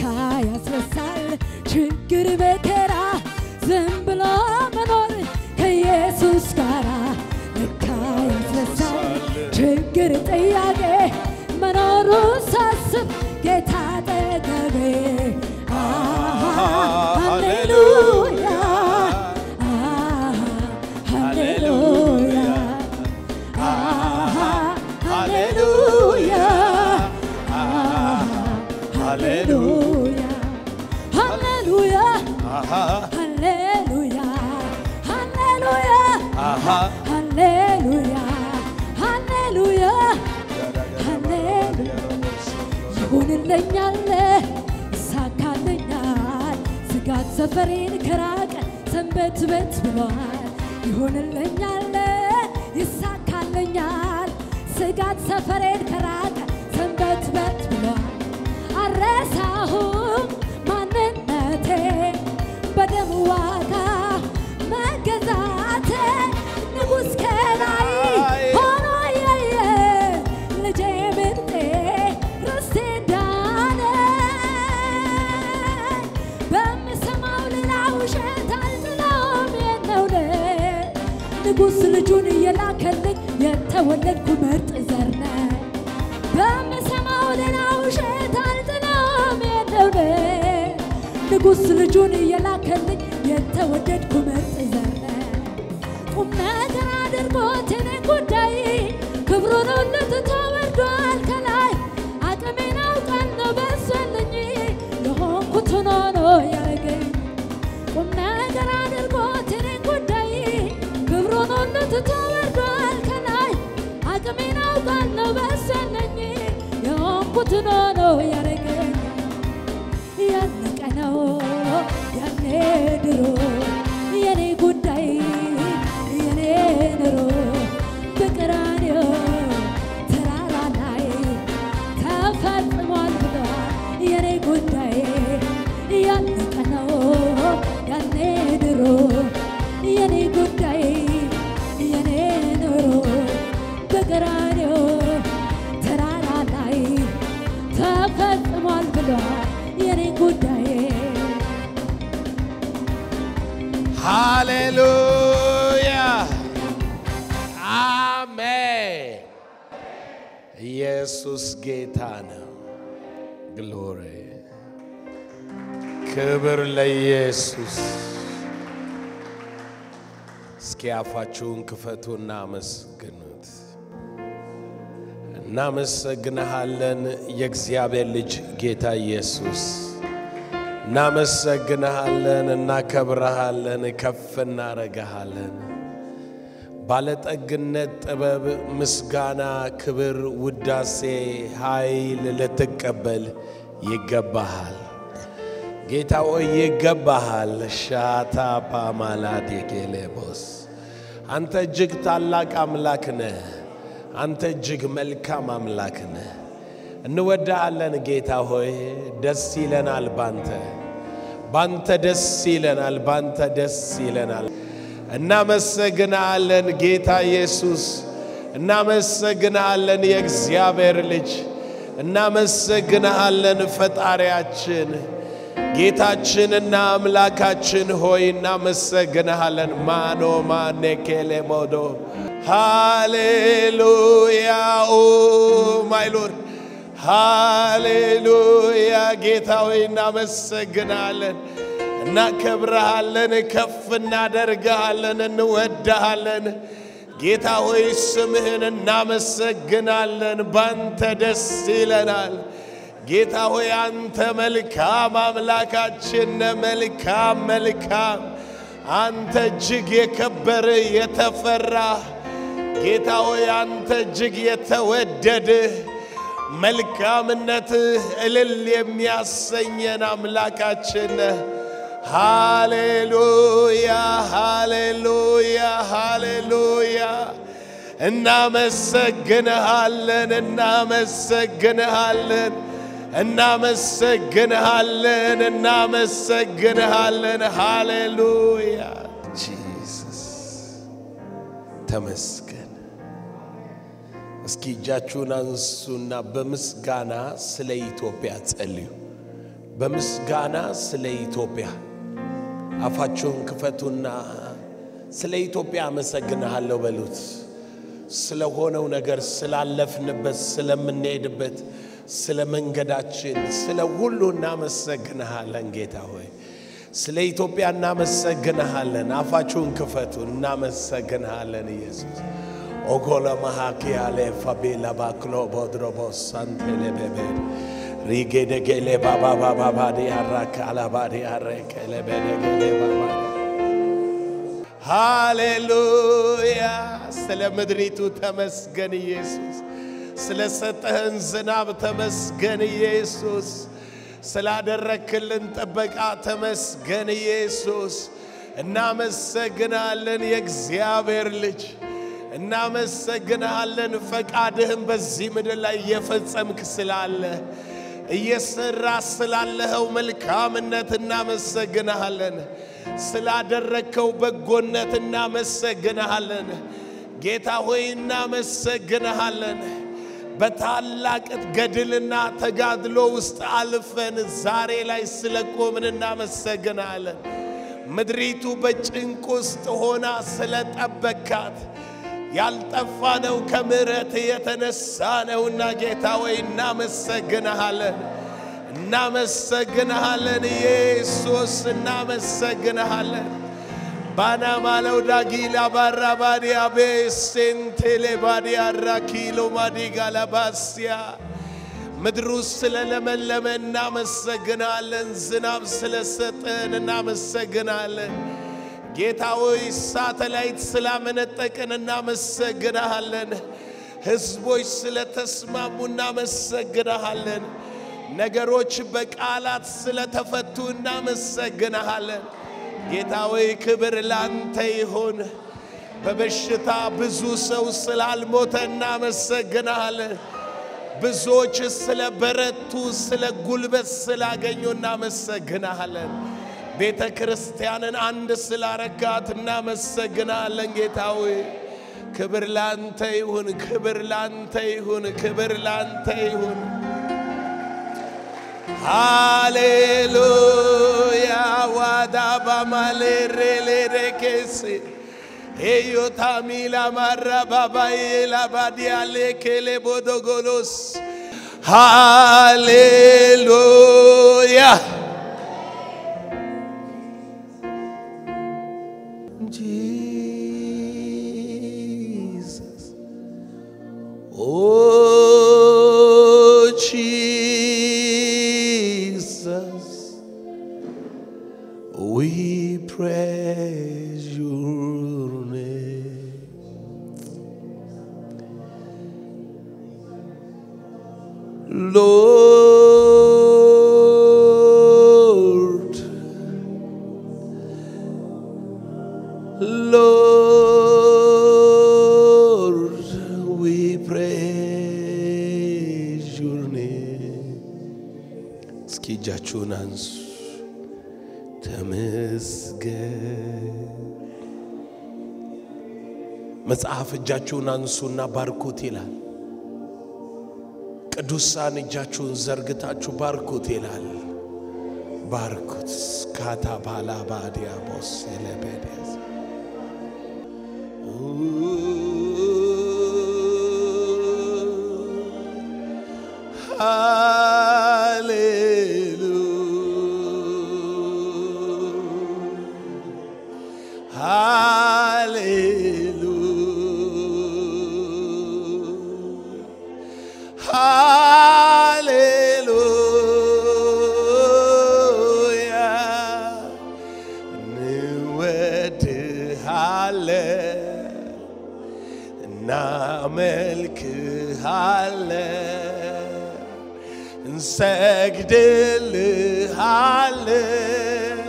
ለካ ያስረሳል ችግር መከራ ዝም ብሎ መኖር ከኢየሱስ ጋራ ለካ ያስረሳል ችግር ጥያቄ መኖሩ ሳስብ ጌታ አጠገቤ አሃ፣ ሃሌሉያ አሃ፣ ሃሌሉያ አሃ፣ ሃሌሉያ አሃ፣ ሃሌሉያ ሃሌሉያ ሃሌሉያ ሃሌሉያ ሃሌሉያ ሃሌሉያ ሃሌሉያ ይሆንልኛል ይሳካልኛል ስጋት ሰፈሬን ከራቀ ሰንበት በት ብሏል ይሆንልኛል ይሳካልኛል ስጋት ሰፈሬን ከራቀ ሰንበት በት ብሏል አረሳሁም ማንነቴ በደም ዋጋ መገዛቴ ንጉሥ ከላይ ሆኖ ያየ ልጄ ምርጤ ርስቴ ዳነ በምሰማው ሌላ ውሸት አልጥለውም የነውነ ንጉሥ ልጁን እየላከልኝ የተወለድኩ ምርጥ ዘር ነኝ በምሰማው ሌላ ውሸት አልጥለውም የነውነ ንጉሥ ልጁን እየላከልኝ የተወደድኩ ምርጥ ዘር ነኝ ቁም ነገር አድርጎት የኔ ጉዳይ ክብሩን ሁሉ ትቶ ወርዷል ከላይ አቅሜን አውቃለሁ በሱ ያለኝ የሆንኩትን ሆኖ ያረገኝ ቁም ነገር አድርጎት የኔ ጉዳይ ክብሩን ሁሉ ትቶ ወርዷል ከላይ አቅሜን አውቃለሁ በሱ ያለኝ የሆንኩትን ሆኖ ያረገኝ ያለቀ ነው ያኔ ድሮ የኔ ጉዳይ የኔ ኑሮ በቀራንዮ ተራራ ላይ ተፈጽሟል ብሏል የኔ ጉዳይ ያለቀ ነው ያኔ ድሮ የኔ ጉዳይ የኔ ኑሮ በቀራንዮ ተራራ ላይ ተፈጽሟል ብሏል የኔ ጉዳይ ሃሌሉያ አሜን። ኢየሱስ ጌታ ነው። ግሎሪ ክብር ለኢየሱስ። እስኪ አፋችሁን ክፈቱና አመስግኑት። እናመሰግንሃለን የእግዚአብሔር ልጅ ጌታ ኢየሱስ እናመሰግንሃለን፣ እናከብረሃለን፣ ከፍ እናረግሃለን። ባለጠግነት፣ ጥበብ፣ ምስጋና፣ ክብር፣ ውዳሴ፣ ኃይል ልትቀበል ይገባሃል። ጌታ ሆይ ይገባሃል። ሻታ ፓማላድ የጌሌቦስ አንተ እጅግ ታላቅ አምላክ ነህ። አንተ እጅግ መልካም አምላክ ነህ። እንወዳሃለን ጌታ ሆይ፣ ደስ ይለናል ባንተ ባንተ ደስ ይለናል፣ ባንተ ደስ ይለናል። እናመሰግናለን ጌታ ኢየሱስ፣ እናመሰግናለን የእግዚአብሔር ልጅ፣ እናመሰግናለን ፈጣሪያችን፣ ጌታችንና አምላካችን ሆይ እናመሰግንሃለን። ማኖ ማኔኬሌሞዶ ሃሌሉያ ኦ ማይ ሎርድ ሃሌሉያ ጌታ ሆይ እናመሰግናለን፣ እናከብረሃለን፣ ከፍ እናደርግሃለን፣ እንወድሃለን። ጌታ ሆይ ስምህን እናመሰግናለን፣ ባንተ ደስ ይለናል። ጌታ ሆይ አንተ መልካም አምላካችን ነህ፣ መልካም መልካም አንተ እጅግ የከበር የተፈራ ጌታ ሆይ አንተ እጅግ የተወደድህ መልካምነትህ እልል የሚያሰኘን አምላካችን ነህ። ሃሌሉያ ሃሌሉያ ሃሌሉያ እናመሰግንሃለን እናመሰግንሃለን እናመሰግንሃለን እናመሰግንሃለን ሃሌሉያ ጂሰስ ተመስገን። እስኪ እጃችሁን አንሱና በምስጋና ስለ ኢትዮጵያ ጸልዩ። በምስጋና ስለ ኢትዮጵያ አፋችሁን ክፈቱና ስለ ኢትዮጵያ አመሰግንሃለሁ በሉት። ስለሆነው ነገር፣ ስላለፍንበት፣ ስለምንሄድበት፣ ስለ መንገዳችን፣ ስለ ሁሉ እናመሰግንሃለን ጌታ ሆይ። ስለ ኢትዮጵያ እናመሰግንሃለን። አፋችሁን ክፈቱ። እናመሰግንሃለን ኢየሱስ ኦጎለ ማሃኪያሌ ፋቤላ ባክሎ ቦድሮቦስ ሳንቴሌቤቤ ሪጌደጌሌ ባባባባባዲ አራካላባዲ አረከለቤደጌሌ ባባ ሃሌሉያ። ስለ ምድሪቱ ተመስገን ኢየሱስ። ስለ ሰጠህን ዝናብ ተመስገን ኢየሱስ። ስላደረክልን ጥበቃ ተመስገን ኢየሱስ። እናመሰግናለን የእግዚአብሔር ልጅ እናመሰግንሃለን። ፈቃድህን በዚህ ምድር ላይ እየፈጸምክ ስላለ እየሰራ ስላለኸው መልካምነት እናመሰግንሃለን። ስላደረግከው በጎነት እናመሰግንሃለን። ጌታ ሆይ እናመሰግንሃለን። በታላቅ ገድልና ተጋድሎ ውስጥ አልፈን ዛሬ ላይ ስለቆምን እናመሰግንሃለን። ምድሪቱ በጭንቅ ውስጥ ሆና ስለጠበካት ያልጠፋነው ከምሕረት የተነሳ ነውና ጌታ ወይ እናመሰግንሃለን፣ እናመሰግንሃለን ኢየሱስ እናመሰግንሃለን። ባና ማለው ዳጊላ ባራ ባዲያ ቤሴንቴሌ ባዲያ ራኪሎ ማዲጋ ለባስያ ምድሩ ስለለመለመ እናመሰግናለን። ዝናብ ስለሰጠን እናመሰግናለን። ጌታ ሆይ ሳተላይት ስላመነጠቅን እናመሰግናሃለን። ሕዝቦች ስለተስማሙ እናመሰግናሃለን። ነገሮች በቃላት ስለተፈቱ እናመሰግናሃለን። ጌታ ሆይ ክብር ላንተ ይሁን። በበሽታ ብዙ ሰው ስላልሞተ እናመሰግናሃለን። ብዙዎች ስለ በረቱ፣ ስለ ጉልበት ስላገኙ እናመሰግናሃለን። ቤተ ክርስቲያንን አንድ ስላረጋት እናመሰግናለን። ጌታ ሆይ ክብር ላንተ ይሁን፣ ክብር ላንተ ይሁን፣ ክብር ላንተ ይሁን። ሃሌሉያ ዋዳ ባማሌሬሌሬኬስ ኤዮታሚላ ማራ ባባዬ ላባዲያሌ ኬሌ ቦዶጎሎስ ሃሌሉያ Jesus. Oh, Jesus. We praise your name. Lord. Lord, we praise your name. እስኪ እጃችሁን አንሱ። ተመስገን። መጽሐፍ እጃችሁን አንሱና ባርኩት ይላል። ቅዱሳን እጃችሁን ዘርግታችሁ ባርኩት ይላል። ባርኩት ካታ ባላ ባዲያቦስ ኤሌቤዴስ ሃሌሉያ እንወድሃለን እናመልክሃለን እንሰግድልሃለን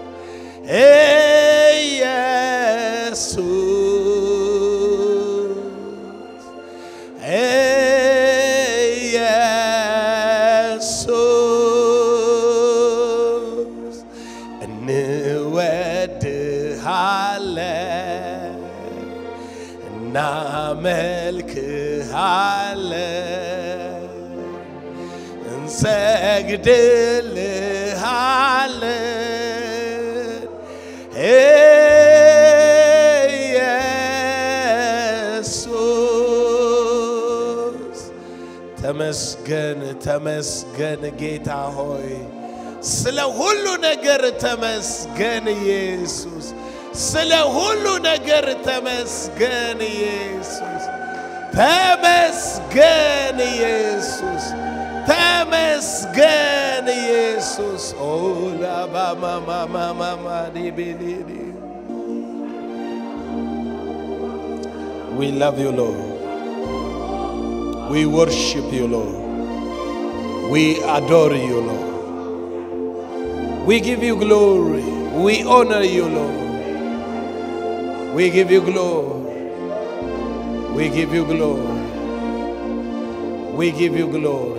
ኢየሱስ ኢየሱስ እንወድሃለን እናመልክሃለን እንሰግድልሃለን ተመስገን ተመስገን ጌታ ሆይ ስለ ሁሉ ነገር ተመስገን ኢየሱስ ስለ ሁሉ ነገር ተመስገን ኢየሱስ ተመስገን ኢየሱስ ተመስገን ኢየሱስ ኦላባማማማማዲቢሊዲ We love you, Lord. We worship you, Lord. We adore you, Lord. We give you glory. We honor you, Lord. We give you glory. We give you glory. We give you glory.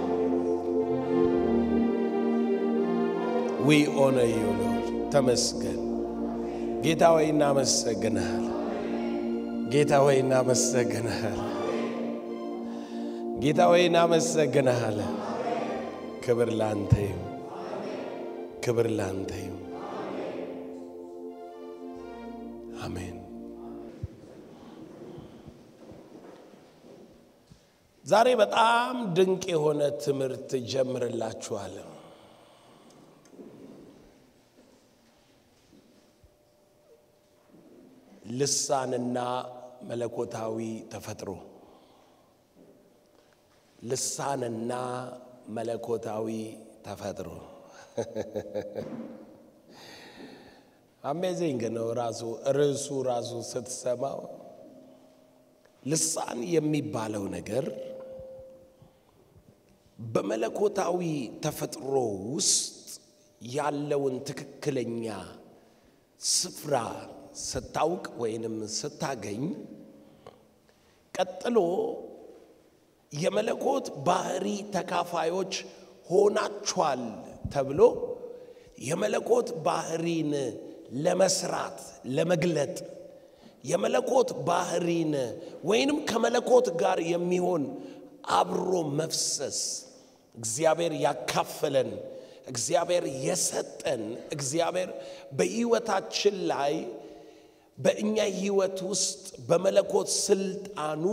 We honor you, Lord. ተመስገን ጌታ ሆይ እናመሰግናል። ጌታ ሆይ እናመሰግናል። ጌታ ሆይ እናመሰግናል። ክብር ላንተ ይሁን። ክብር ላንተ ይሁን። አሜን። ዛሬ በጣም ድንቅ የሆነ ትምህርት ጀምርላችኋለሁ። ልሳንና መለኮታዊ ተፈጥሮ ልሳንና መለኮታዊ ተፈጥሮ አሜዚንግ ነው። ራሱ ርዕሱ ራሱ ስትሰማው ልሳን የሚባለው ነገር በመለኮታዊ ተፈጥሮ ውስጥ ያለውን ትክክለኛ ስፍራ ስታውቅ ወይንም ስታገኝ ቀጥሎ የመለኮት ባህሪ ተካፋዮች ሆናችኋል ተብሎ የመለኮት ባህሪን ለመስራት ለመግለጥ የመለኮት ባህሪን ወይንም ከመለኮት ጋር የሚሆን አብሮ መፍሰስ እግዚአብሔር ያካፈለን እግዚአብሔር የሰጠን እግዚአብሔር በሕይወታችን ላይ በእኛ ሕይወት ውስጥ በመለኮት ስልጣኑ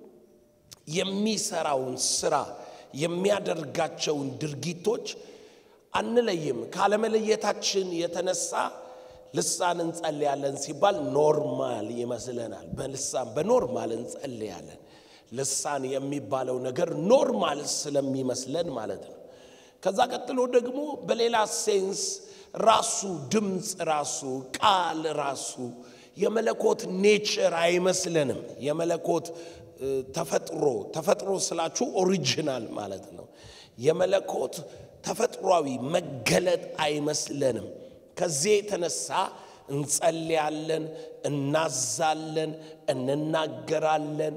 የሚሰራውን ስራ የሚያደርጋቸውን ድርጊቶች አንለይም። ካለመለየታችን የተነሳ ልሳን እንጸልያለን ሲባል ኖርማል ይመስለናል። በልሳን በኖርማል እንጸልያለን። ልሳን የሚባለው ነገር ኖርማል ስለሚመስለን ማለት ነው። ከዛ ቀጥሎ ደግሞ በሌላ ሴንስ ራሱ ድምፅ ራሱ ቃል ራሱ የመለኮት ኔቸር አይመስለንም። የመለኮት ተፈጥሮ ተፈጥሮ ስላችሁ ኦሪጂናል ማለት ነው። የመለኮት ተፈጥሯዊ መገለጥ አይመስለንም። ከዚህ የተነሳ እንጸልያለን፣ እናዛለን፣ እንናገራለን፣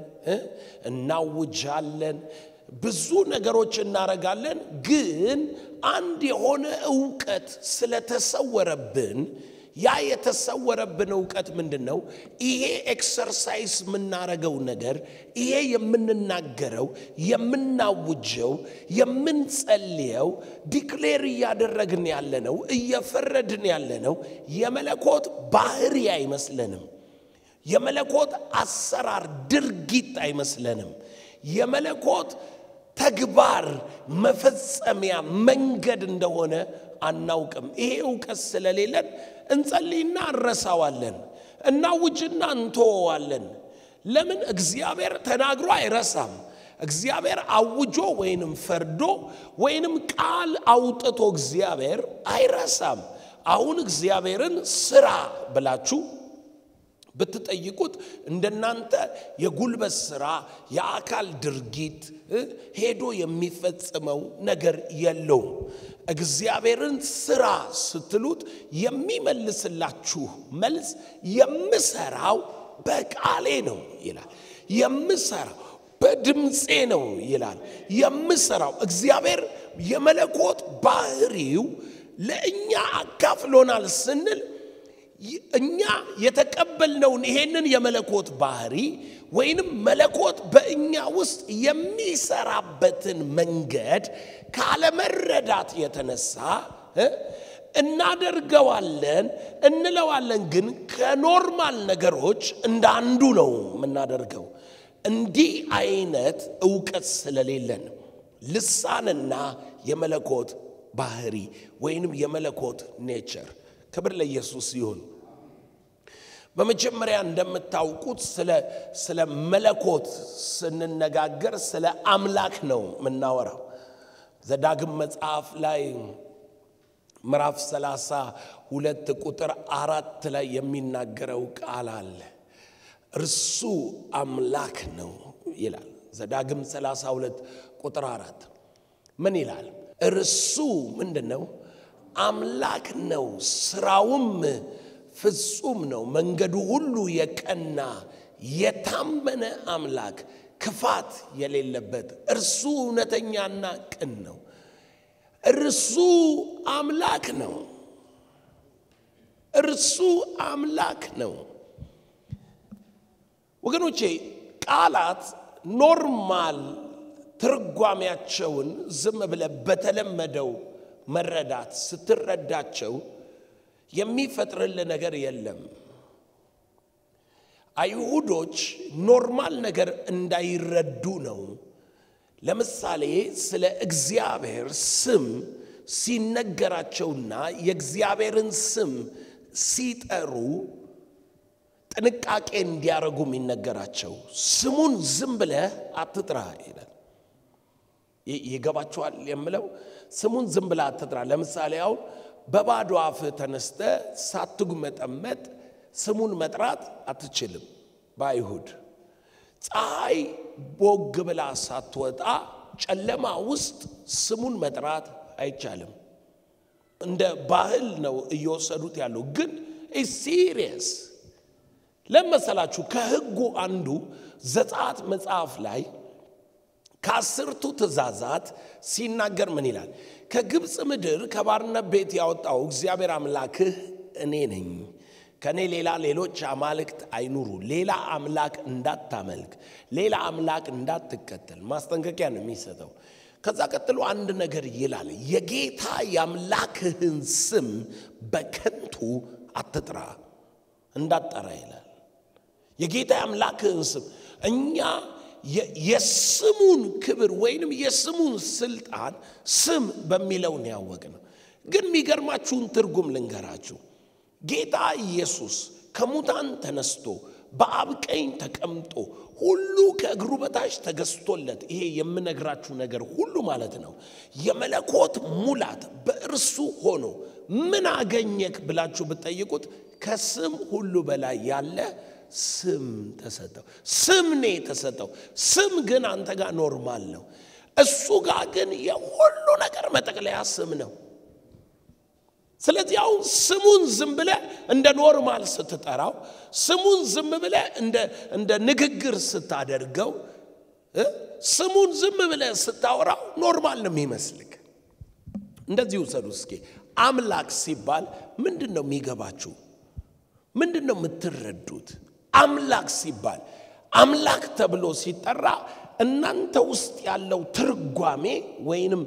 እናውጃለን፣ ብዙ ነገሮች እናረጋለን። ግን አንድ የሆነ እውቀት ስለተሰወረብን ያ የተሰወረብን እውቀት ምንድን ነው? ይሄ ኤክሰርሳይዝ የምናረገው ነገር ይሄ የምንናገረው፣ የምናውጀው፣ የምንጸልየው፣ ዲክሌር እያደረግን ያለነው፣ እየፈረድን ያለነው የመለኮት ባህሪ አይመስለንም። የመለኮት አሰራር ድርጊት አይመስለንም። የመለኮት ተግባር መፈጸሚያ መንገድ እንደሆነ አናውቅም። ይሄ እውቀት ስለሌለን እንጸልይና እንረሳዋለን፣ እናውጅና እንተወዋለን። ለምን? እግዚአብሔር ተናግሮ አይረሳም። እግዚአብሔር አውጆ ወይንም ፈርዶ ወይንም ቃል አውጥቶ እግዚአብሔር አይረሳም። አሁን እግዚአብሔርን ስራ ብላችሁ ብትጠይቁት እንደናንተ የጉልበት ስራ የአካል ድርጊት ሄዶ የሚፈጽመው ነገር የለውም። እግዚአብሔርን ስራ ስትሉት የሚመልስላችሁ መልስ የምሰራው በቃሌ ነው ይላል። የምሰራው በድምፄ ነው ይላል። የምሰራው እግዚአብሔር የመለኮት ባህሪው ለእኛ አካፍሎናል ስንል እኛ የተቀበልነውን ይሄንን የመለኮት ባህሪ ወይንም መለኮት በእኛ ውስጥ የሚሰራበትን መንገድ ካለመረዳት የተነሳ እናደርገዋለን እንለዋለን። ግን ከኖርማል ነገሮች እንደ አንዱ ነው የምናደርገው። እንዲህ አይነት እውቀት ስለሌለን ልሳንና የመለኮት ባህሪ ወይንም የመለኮት ኔቸር። ክብር ለኢየሱስ ይሁን። በመጀመሪያ እንደምታውቁት ስለ ስለ መለኮት ስንነጋገር ስለ አምላክ ነው የምናወራው። ዘዳግም መጽሐፍ ላይ ምዕራፍ ሰላሳ ሁለት ቁጥር አራት ላይ የሚናገረው ቃል አለ። እርሱ አምላክ ነው ይላል። ዘዳግም 32 ቁጥር አራት ምን ይላል? እርሱ ምንድን ነው? አምላክ ነው፣ ስራውም ፍጹም ነው፣ መንገዱ ሁሉ የቀና የታመነ አምላክ ክፋት የሌለበት እርሱ እውነተኛና ቅን ነው። እርሱ አምላክ ነው። እርሱ አምላክ ነው። ወገኖቼ ቃላት ኖርማል ትርጓሜያቸውን ዝም ብለ በተለመደው መረዳት ስትረዳቸው የሚፈጥርል ነገር የለም። አይሁዶች ኖርማል ነገር እንዳይረዱ ነው። ለምሳሌ ስለ እግዚአብሔር ስም ሲነገራቸውና የእግዚአብሔርን ስም ሲጠሩ ጥንቃቄ እንዲያደርጉ የሚነገራቸው ስሙን ዝም ብለህ አትጥራ ይላል። ይገባችኋል የምለው ስሙን ዝም ብለህ አትጥራ። ለምሳሌ አሁን በባዶ አፍህ ተነስተ ሳትጉመጠመጥ ስሙን መጥራት አትችልም። በአይሁድ ፀሐይ ቦግ ብላ ሳትወጣ ጨለማ ውስጥ ስሙን መጥራት አይቻልም። እንደ ባህል ነው እየወሰዱት ያለው፣ ግን ሲሪየስ ለመሰላችሁ ከሕጉ አንዱ ዘጸአት መጽሐፍ ላይ ከአስርቱ ትእዛዛት ሲናገር ምን ይላል? ከግብፅ ምድር ከባርነት ቤት ያወጣው እግዚአብሔር አምላክህ እኔ ነኝ። ከእኔ ሌላ ሌሎች አማልክት አይኑሩ። ሌላ አምላክ እንዳታመልክ፣ ሌላ አምላክ እንዳትከተል ማስጠንቀቂያ ነው የሚሰጠው። ከዛ ቀጥሎ አንድ ነገር ይላል፣ የጌታ የአምላክህን ስም በከንቱ አትጥራ፣ እንዳትጠራ ይላል። የጌታ የአምላክህን ስም እኛ የስሙን ክብር ወይንም የስሙን ስልጣን ስም በሚለውን ያወቅ ነው። ግን የሚገርማችሁን ትርጉም ልንገራችሁ። ጌታ ኢየሱስ ከሙታን ተነስቶ በአብ ቀኝ ተቀምጦ ሁሉ ከእግሩ በታች ተገዝቶለት ይሄ የምነግራችሁ ነገር ሁሉ ማለት ነው የመለኮት ሙላት በእርሱ ሆኖ ምን አገኘክ ብላችሁ ብትጠይቁት ከስም ሁሉ በላይ ያለ ስም ተሰጠው። ስም ነው የተሰጠው። ስም ግን አንተ ጋር ኖርማል ነው፣ እሱ ጋር ግን የሁሉ ነገር መጠቅለያ ስም ነው። ስለዚህ አሁን ስሙን ዝም ብለ እንደ ኖርማል ስትጠራው፣ ስሙን ዝም ብለ እንደ ንግግር ስታደርገው፣ ስሙን ዝም ብለ ስታወራው ኖርማል ነው የሚመስልክ። እንደዚህ ውሰዱ እስኪ። አምላክ ሲባል ምንድን ነው የሚገባችሁ? ምንድን ነው የምትረዱት? አምላክ ሲባል አምላክ ተብሎ ሲጠራ እናንተ ውስጥ ያለው ትርጓሜ ወይንም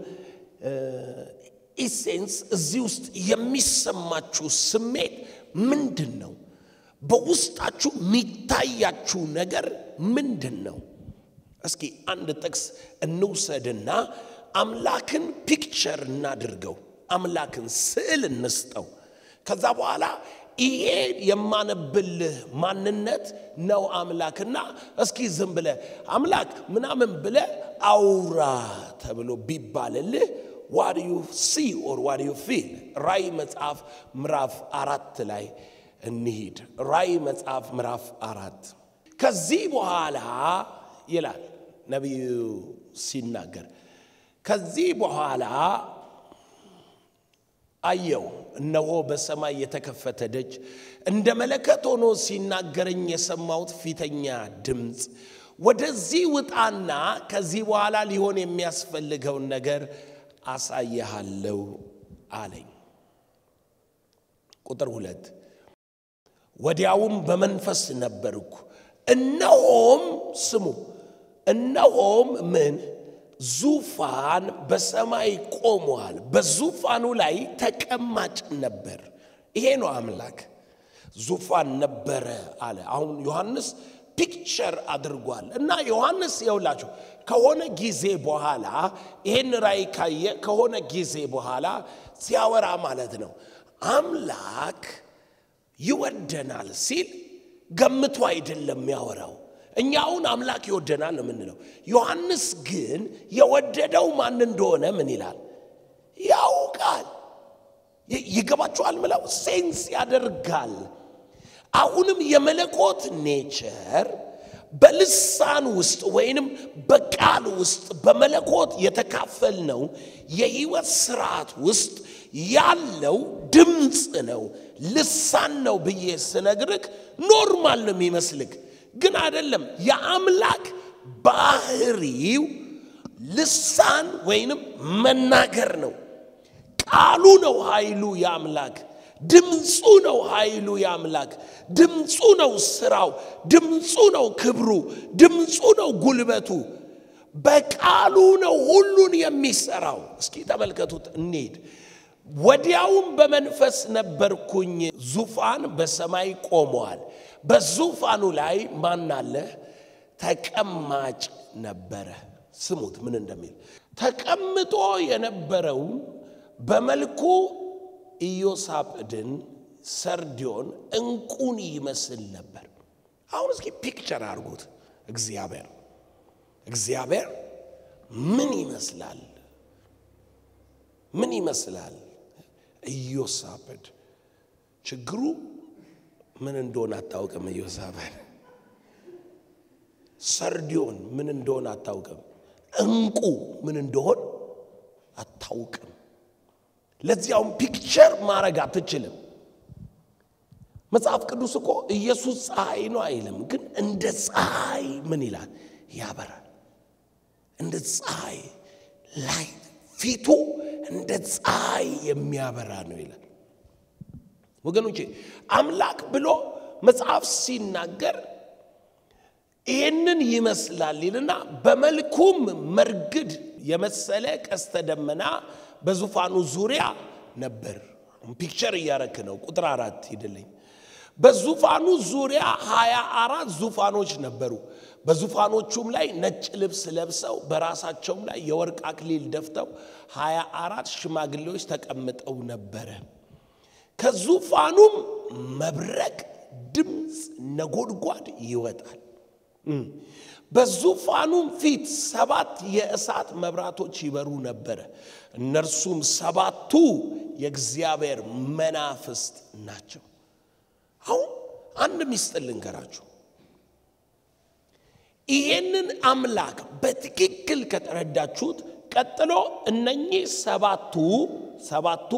ኢሴንስ እዚህ ውስጥ የሚሰማችሁ ስሜት ምንድን ነው? በውስጣችሁ የሚታያችሁ ነገር ምንድን ነው? እስኪ አንድ ጥቅስ እንውሰድና አምላክን ፒክቸር እናድርገው። አምላክን ስዕል እንስጠው። ከዛ በኋላ ይሄ የማነብልህ ማንነት ነው አምላክና እስኪ ዝም ብለ አምላክ ምናምን ብለ አውራ ተብሎ ቢባልልህ ዋት ዩ ሲ ኦር ዋት ዩ ፊል ራእይ መጽሐፍ ምዕራፍ አራት ላይ እንሂድ። ራእይ መጽሐፍ ምዕራፍ አራት ከዚህ በኋላ ይላል ነቢዩ ሲናገር ከዚህ በኋላ አየው እነሆ በሰማይ የተከፈተ ደጅ እንደ መለከት ሆኖ ሲናገረኝ የሰማሁት ፊተኛ ድምፅ ወደዚህ ውጣና ከዚህ በኋላ ሊሆን የሚያስፈልገውን ነገር አሳይሃለሁ አለኝ። ቁጥር ሁለት ወዲያውም በመንፈስ ነበርኩ፣ እነሆም ስሙ፣ እነሆም ምን ዙፋን በሰማይ ቆሟል፣ በዙፋኑ ላይ ተቀማጭ ነበር። ይሄ ነው አምላክ ዙፋን ነበረ አለ። አሁን ዮሐንስ ፒክቸር አድርጓል እና ዮሐንስ የውላችሁ ከሆነ ጊዜ በኋላ ይህን ራእይ ካየ ከሆነ ጊዜ በኋላ ሲያወራ ማለት ነው አምላክ ይወደናል ሲል ገምቶ አይደለም ያወራው። እኛ አሁን አምላክ ይወደናል ነው የምንለው። ዮሐንስ ግን የወደደው ማን እንደሆነ ምን ይላል ያውቃል። ይገባችኋል? ምለው ሴንስ ያደርጋል። አሁንም የመለኮት ኔቸር በልሳን ውስጥ ወይንም በቃል ውስጥ በመለኮት የተካፈልነው የህይወት ስርዓት ውስጥ ያለው ድምፅ ነው፣ ልሳን ነው ብዬ ስነግርክ ኖርማል ነው የሚመስልክ፣ ግን አይደለም። የአምላክ ባህሪው ልሳን ወይንም መናገር ነው። ቃሉ ነው ኃይሉ የአምላክ ድምፁ ነው ኃይሉ የአምላክ ድምፁ ነው ስራው ድምፁ ነው ክብሩ ድምፁ ነው ጉልበቱ በቃሉ ነው ሁሉን የሚሰራው እስኪ ተመልከቱት እንሂድ ወዲያውም በመንፈስ ነበርኩኝ ዙፋን በሰማይ ቆመዋል በዙፋኑ ላይ ማን አለ ተቀማጭ ነበረ ስሙት ምን እንደሚል ተቀምጦ የነበረውን በመልኩ ኢዮሳጵድን ሰርዲዮን እንቁን ይመስል ነበር። አሁን እስኪ ፒክቸር አድርጉት። እግዚአብሔር እግዚአብሔር ምን ይመስላል? ምን ይመስላል? ኢዮሳጵድ ችግሩ ምን እንደሆነ አታውቅም። ኢዮሳጵድ ሰርዲዮን ምን እንደሆነ አታውቅም። እንቁ ምን እንደሆን አታውቅም። ለዚያውም ፒክቸር ማድረግ አትችልም። መጽሐፍ ቅዱስ እኮ ኢየሱስ ፀሐይ ነው አይልም፣ ግን እንደ ፀሐይ ምን ይላል? ያበራል። እንደ ፀሐይ ላይ ፊቱ እንደ ፀሐይ የሚያበራ ነው ይላል። ወገኖቼ አምላክ ብሎ መጽሐፍ ሲናገር ይህንን ይመስላል ይልና በመልኩም መርግድ የመሰለ ቀስተ ደመና በዙፋኑ ዙሪያ ነበር። ፒክቸር እያረክ ነው። ቁጥር አራት ሂድልኝ። በዙፋኑ ዙሪያ ሀያ አራት ዙፋኖች ነበሩ። በዙፋኖቹም ላይ ነጭ ልብስ ለብሰው በራሳቸውም ላይ የወርቅ አክሊል ደፍተው ሀያ አራት ሽማግሌዎች ተቀምጠው ነበረ። ከዙፋኑም መብረቅ፣ ድምፅ፣ ነጎድጓድ ይወጣል። በዙፋኑም ፊት ሰባት የእሳት መብራቶች ይበሩ ነበረ። እነርሱም ሰባቱ የእግዚአብሔር መናፍስት ናቸው። አሁን አንድ ሚስጥር ልንገራችሁ። ይሄንን አምላክ በትክክል ከተረዳችሁት ቀጥሎ እነኚህ ሰባቱ ሰባቱ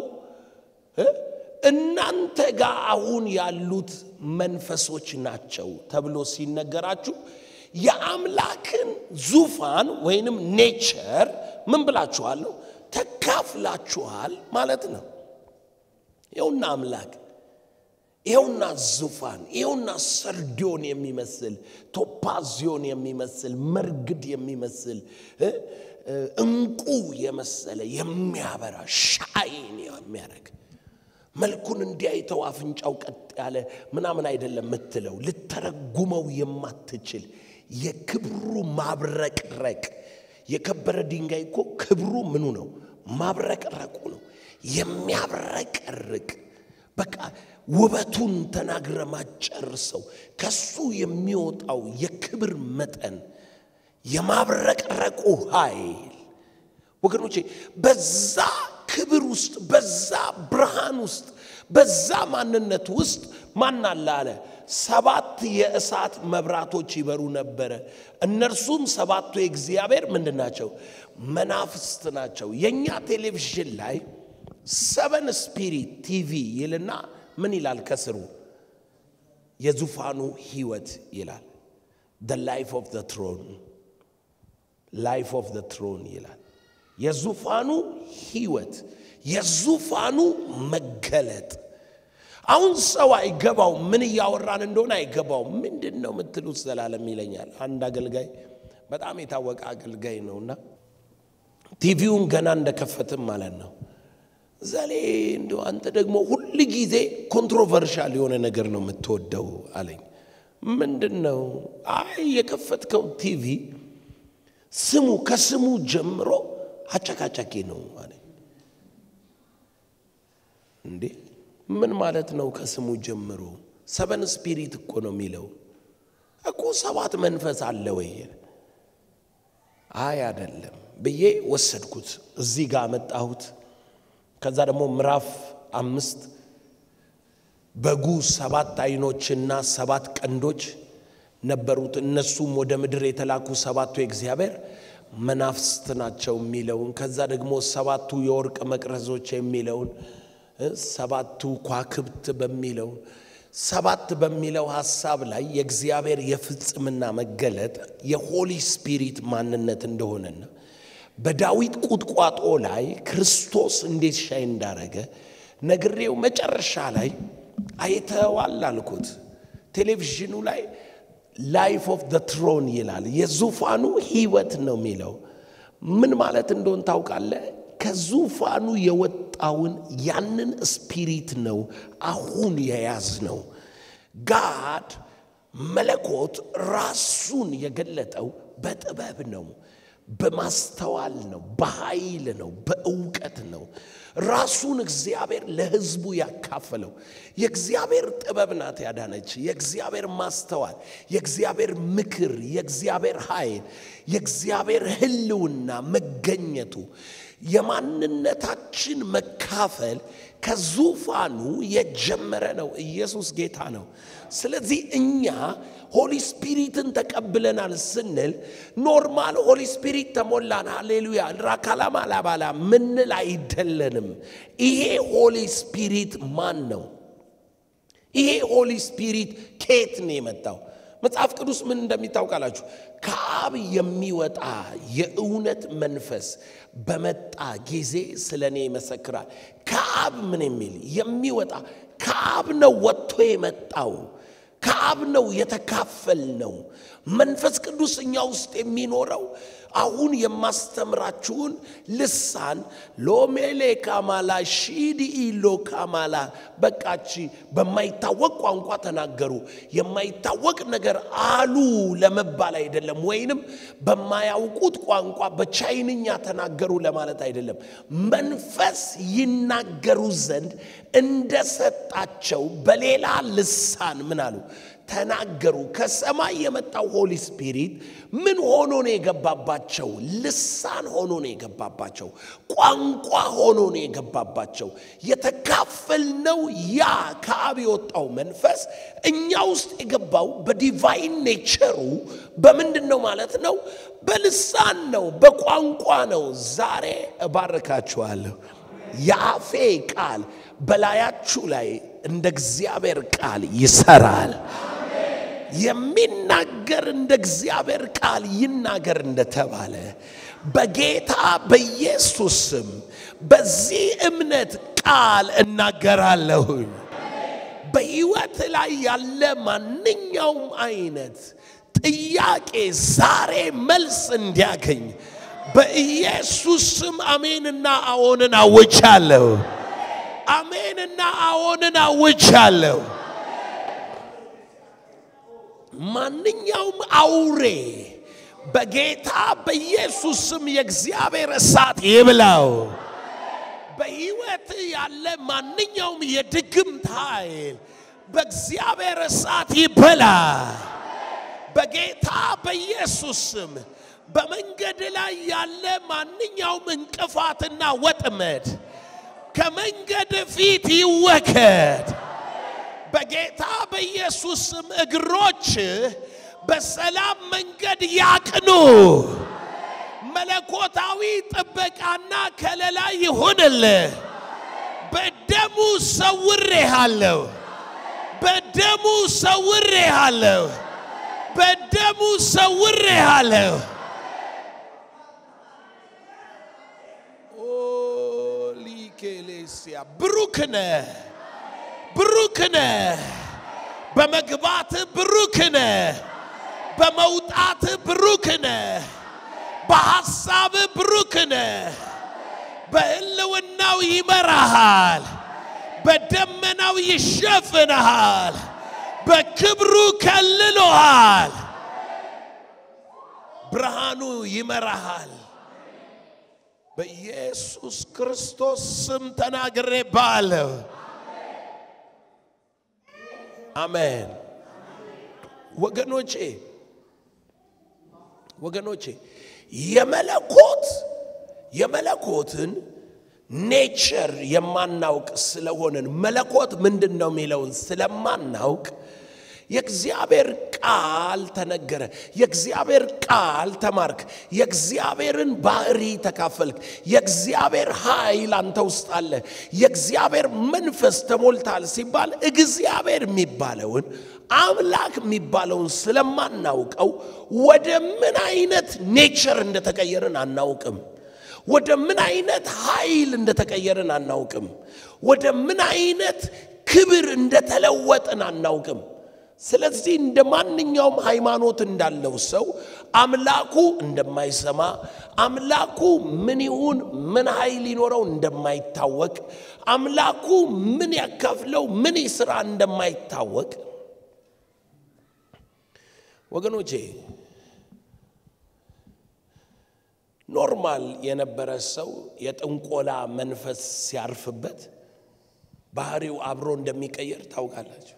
እናንተ ጋር አሁን ያሉት መንፈሶች ናቸው ተብሎ ሲነገራችሁ የአምላክን ዙፋን ወይንም ኔቸር ምን ብላችኋለሁ ተካፍላችኋል ማለት ነው። ይኸውና አምላክ ይኸውና ዙፋን ይኸውና ሰርዲዮን የሚመስል ቶፓዚዮን የሚመስል መርግድ የሚመስል እንቁ የመሰለ የሚያበራ ሻይን የሚያደርግ መልኩን እንዲያይተው አፍንጫው ቀጥ ያለ ምናምን አይደለም የምትለው ልተረጉመው የማትችል የክብሩ ማብረቅረቅ የከበረ ድንጋይ እኮ ክብሩ ምኑ ነው? ማብረቅረቁ ነው። የሚያብረቀርቅ በቃ ውበቱን ተናግረ ማጨርሰው ከሱ የሚወጣው የክብር መጠን የማብረቅረቁ ኃይል ወገኖቼ በዛ ክብር ውስጥ በዛ ብርሃን ውስጥ በዛ ማንነት ውስጥ ማን አለ አለ ሰባት የእሳት መብራቶች ይበሩ ነበረ። እነርሱም ሰባቱ የእግዚአብሔር ምንድን ናቸው? መናፍስት ናቸው። የእኛ ቴሌቪዥን ላይ ሰቨን ስፒሪት ቲቪ ይልና ምን ይላል ከስሩ? የዙፋኑ ህይወት ይላል። the life of the throne life of the throne ይላል። የዙፋኑ ህይወት የዙፋኑ መገለጥ አሁን ሰው አይገባው ምን እያወራን እንደሆነ አይገባው ምንድን ነው የምትሉት ዘላለም ይለኛል አንድ አገልጋይ በጣም የታወቀ አገልጋይ ነውና ቲቪውን ገና እንደከፈትም ማለት ነው ዘሌ እንዲ አንተ ደግሞ ሁል ጊዜ ኮንትሮቨርሻል የሆነ ነገር ነው የምትወደው አለኝ ምንድን ነው? አይ የከፈትከው ቲቪ ስሙ ከስሙ ጀምሮ አጨቃጫቂ ነው አለ። እንዴ ምን ማለት ነው? ከስሙ ጀምሮ ሰበን ስፒሪት እኮ ነው የሚለው እኮ ሰባት መንፈስ አለ ወይ? አይ አይደለም ብዬ ወሰድኩት። እዚህ ጋር መጣሁት። ከዛ ደግሞ ምዕራፍ አምስት በጉ ሰባት አይኖችና ሰባት ቀንዶች ነበሩት፣ እነሱም ወደ ምድር የተላኩ ሰባቱ የእግዚአብሔር መናፍስት ናቸው የሚለውን ከዛ ደግሞ ሰባቱ የወርቅ መቅረዞች የሚለውን ሰባቱ ኳክብት በሚለው ሰባት በሚለው ሐሳብ ላይ የእግዚአብሔር የፍጽምና መገለጥ የሆሊ ስፒሪት ማንነት እንደሆነና በዳዊት ቁጥቋጦ ላይ ክርስቶስ እንዴት ሻይ እንዳረገ ነግሬው መጨረሻ ላይ አይተዋል አልኩት። ቴሌቪዥኑ ላይ ላይፍ ኦፍ ዘ ትሮን ይላል። የዙፋኑ ህይወት ነው የሚለው ምን ማለት እንደሆን ታውቃለህ? ከዙፋኑ የወጣውን ያንን ስፒሪት ነው አሁን የያዝ ነው። ጋድ መለኮት ራሱን የገለጠው በጥበብ ነው፣ በማስተዋል ነው፣ በኃይል ነው፣ በእውቀት ነው። ራሱን እግዚአብሔር ለህዝቡ ያካፈለው የእግዚአብሔር ጥበብ ናት ያዳነች። የእግዚአብሔር ማስተዋል፣ የእግዚአብሔር ምክር፣ የእግዚአብሔር ኃይል፣ የእግዚአብሔር ህልውና መገኘቱ የማንነታችን መካፈል ከዙፋኑ የጀመረ ነው። ኢየሱስ ጌታ ነው። ስለዚህ እኛ ሆሊ ስፒሪትን ተቀብለናል ስንል ኖርማል ሆሊ ስፒሪት ተሞላን፣ ሃሌሉያ ራካላማ ላባላ ምንል አይደለንም። ይሄ ሆሊ ስፒሪት ማን ነው? ይሄ ሆሊ ስፒሪት ከየት ነው የመጣው? መጽሐፍ ቅዱስ ምን እንደሚታውቃላችሁ ከአብ የሚወጣ የእውነት መንፈስ በመጣ ጊዜ ስለ እኔ ይመሰክራል። ከአብ ምን የሚል የሚወጣ ከአብ ነው ወጥቶ የመጣው ከአብ ነው የተካፈል ነው። መንፈስ ቅዱስ እኛ ውስጥ የሚኖረው አሁን የማስተምራችሁን ልሳን ሎሜሌ ካማላ ሺዲ ኢሎ ካማላ በቃቺ በማይታወቅ ቋንቋ ተናገሩ። የማይታወቅ ነገር አሉ ለመባል አይደለም፣ ወይንም በማያውቁት ቋንቋ በቻይንኛ ተናገሩ ለማለት አይደለም። መንፈስ ይናገሩ ዘንድ እንደሰጣቸው በሌላ ልሳን ምን አሉ ተናገሩ። ከሰማይ የመጣው ሆሊ ስፒሪት ምን ሆኖ ነው የገባባቸው? ልሳን ሆኖ ነው የገባባቸው። ቋንቋ ሆኖ ነው የገባባቸው። የተካፈልነው ያ ከአብ የወጣው መንፈስ እኛ ውስጥ የገባው በዲቫይን ኔቸሩ በምንድን ነው ማለት ነው? በልሳን ነው፣ በቋንቋ ነው። ዛሬ እባርካችኋለሁ። የአፌ ቃል በላያችሁ ላይ እንደ እግዚአብሔር ቃል ይሰራል። የሚናገር እንደ እግዚአብሔር ቃል ይናገር እንደተባለ በጌታ በኢየሱስ ስም በዚህ እምነት ቃል እናገራለሁኝ። በሕይወት ላይ ያለ ማንኛውም አይነት ጥያቄ ዛሬ መልስ እንዲያገኝ በኢየሱስ ስም አሜንና አዎንን አውጃለሁ። አሜንና አዎንን አውጃለሁ። ማንኛውም አውሬ በጌታ በኢየሱስ ስም የእግዚአብሔር እሳት ይብላው። በሕይወት ያለ ማንኛውም የድግምት ኃይል በእግዚአብሔር እሳት ይበላ። በጌታ በኢየሱስ ስም በመንገድ ላይ ያለ ማንኛውም እንቅፋትና ወጥመድ ከመንገድ ፊት ይወገድ። በጌታ በኢየሱስ ስም እግሮች በሰላም መንገድ ያቅኑ። መለኮታዊ ጥበቃና ከለላ ይሁንልህ። በደሙ ሰውሬሃለሁ። በደሙ ሰውሬሃለሁ። በደሙ ሰውሬሃለሁ። ሊኬሌሲያ ብሩክ ነህ፣ ብሩክ ነህ። በመግባት ብሩክ ነህ፣ በመውጣት ብሩክ ነህ፣ በሐሳብ ብሩክ ነህ። በሕልውናው ይመራሃል፣ በደመናው ይሸፍንሃል፣ በክብሩ ከልሎሃል። ብርሃኑ ይመራሃል። በኢየሱስ ክርስቶስ ስም ተናግሬ ባለሁ። አሜን። ወገኖቼ ወገኖቼ የመለኮት የመለኮትን ኔቸር የማናውቅ ስለሆንን መለኮት ምንድን ነው የሚለውን ስለማናውቅ የእግዚአብሔር ቃል ተነገረ። የእግዚአብሔር ቃል ተማርክ። የእግዚአብሔርን ባህሪ ተካፈልክ። የእግዚአብሔር ኃይል አንተ ውስጥ አለ። የእግዚአብሔር መንፈስ ተሞልታል ሲባል እግዚአብሔር የሚባለውን አምላክ የሚባለውን ስለማናውቀው ወደ ምን አይነት ኔቸር እንደተቀየርን አናውቅም። ወደ ምን አይነት ኃይል እንደተቀየርን አናውቅም። ወደ ምን አይነት ክብር እንደተለወጥን አናውቅም። ስለዚህ እንደ ማንኛውም ሃይማኖት እንዳለው ሰው አምላኩ እንደማይሰማ አምላኩ ምን ይሁን ምን ኃይል ሊኖረው እንደማይታወቅ አምላኩ ምን ያካፍለው ምን ስራ እንደማይታወቅ ወገኖቼ ኖርማል የነበረ ሰው የጥንቆላ መንፈስ ሲያርፍበት ባህሪው አብሮ እንደሚቀየር ታውቃላችሁ።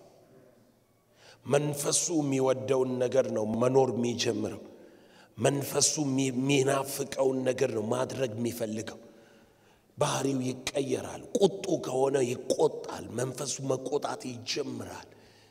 መንፈሱ የሚወደውን ነገር ነው መኖር የሚጀምረው። መንፈሱ የሚናፍቀውን ነገር ነው ማድረግ የሚፈልገው። ባህሪው ይቀየራል። ቁጡ ከሆነ ይቆጣል። መንፈሱ መቆጣት ይጀምራል።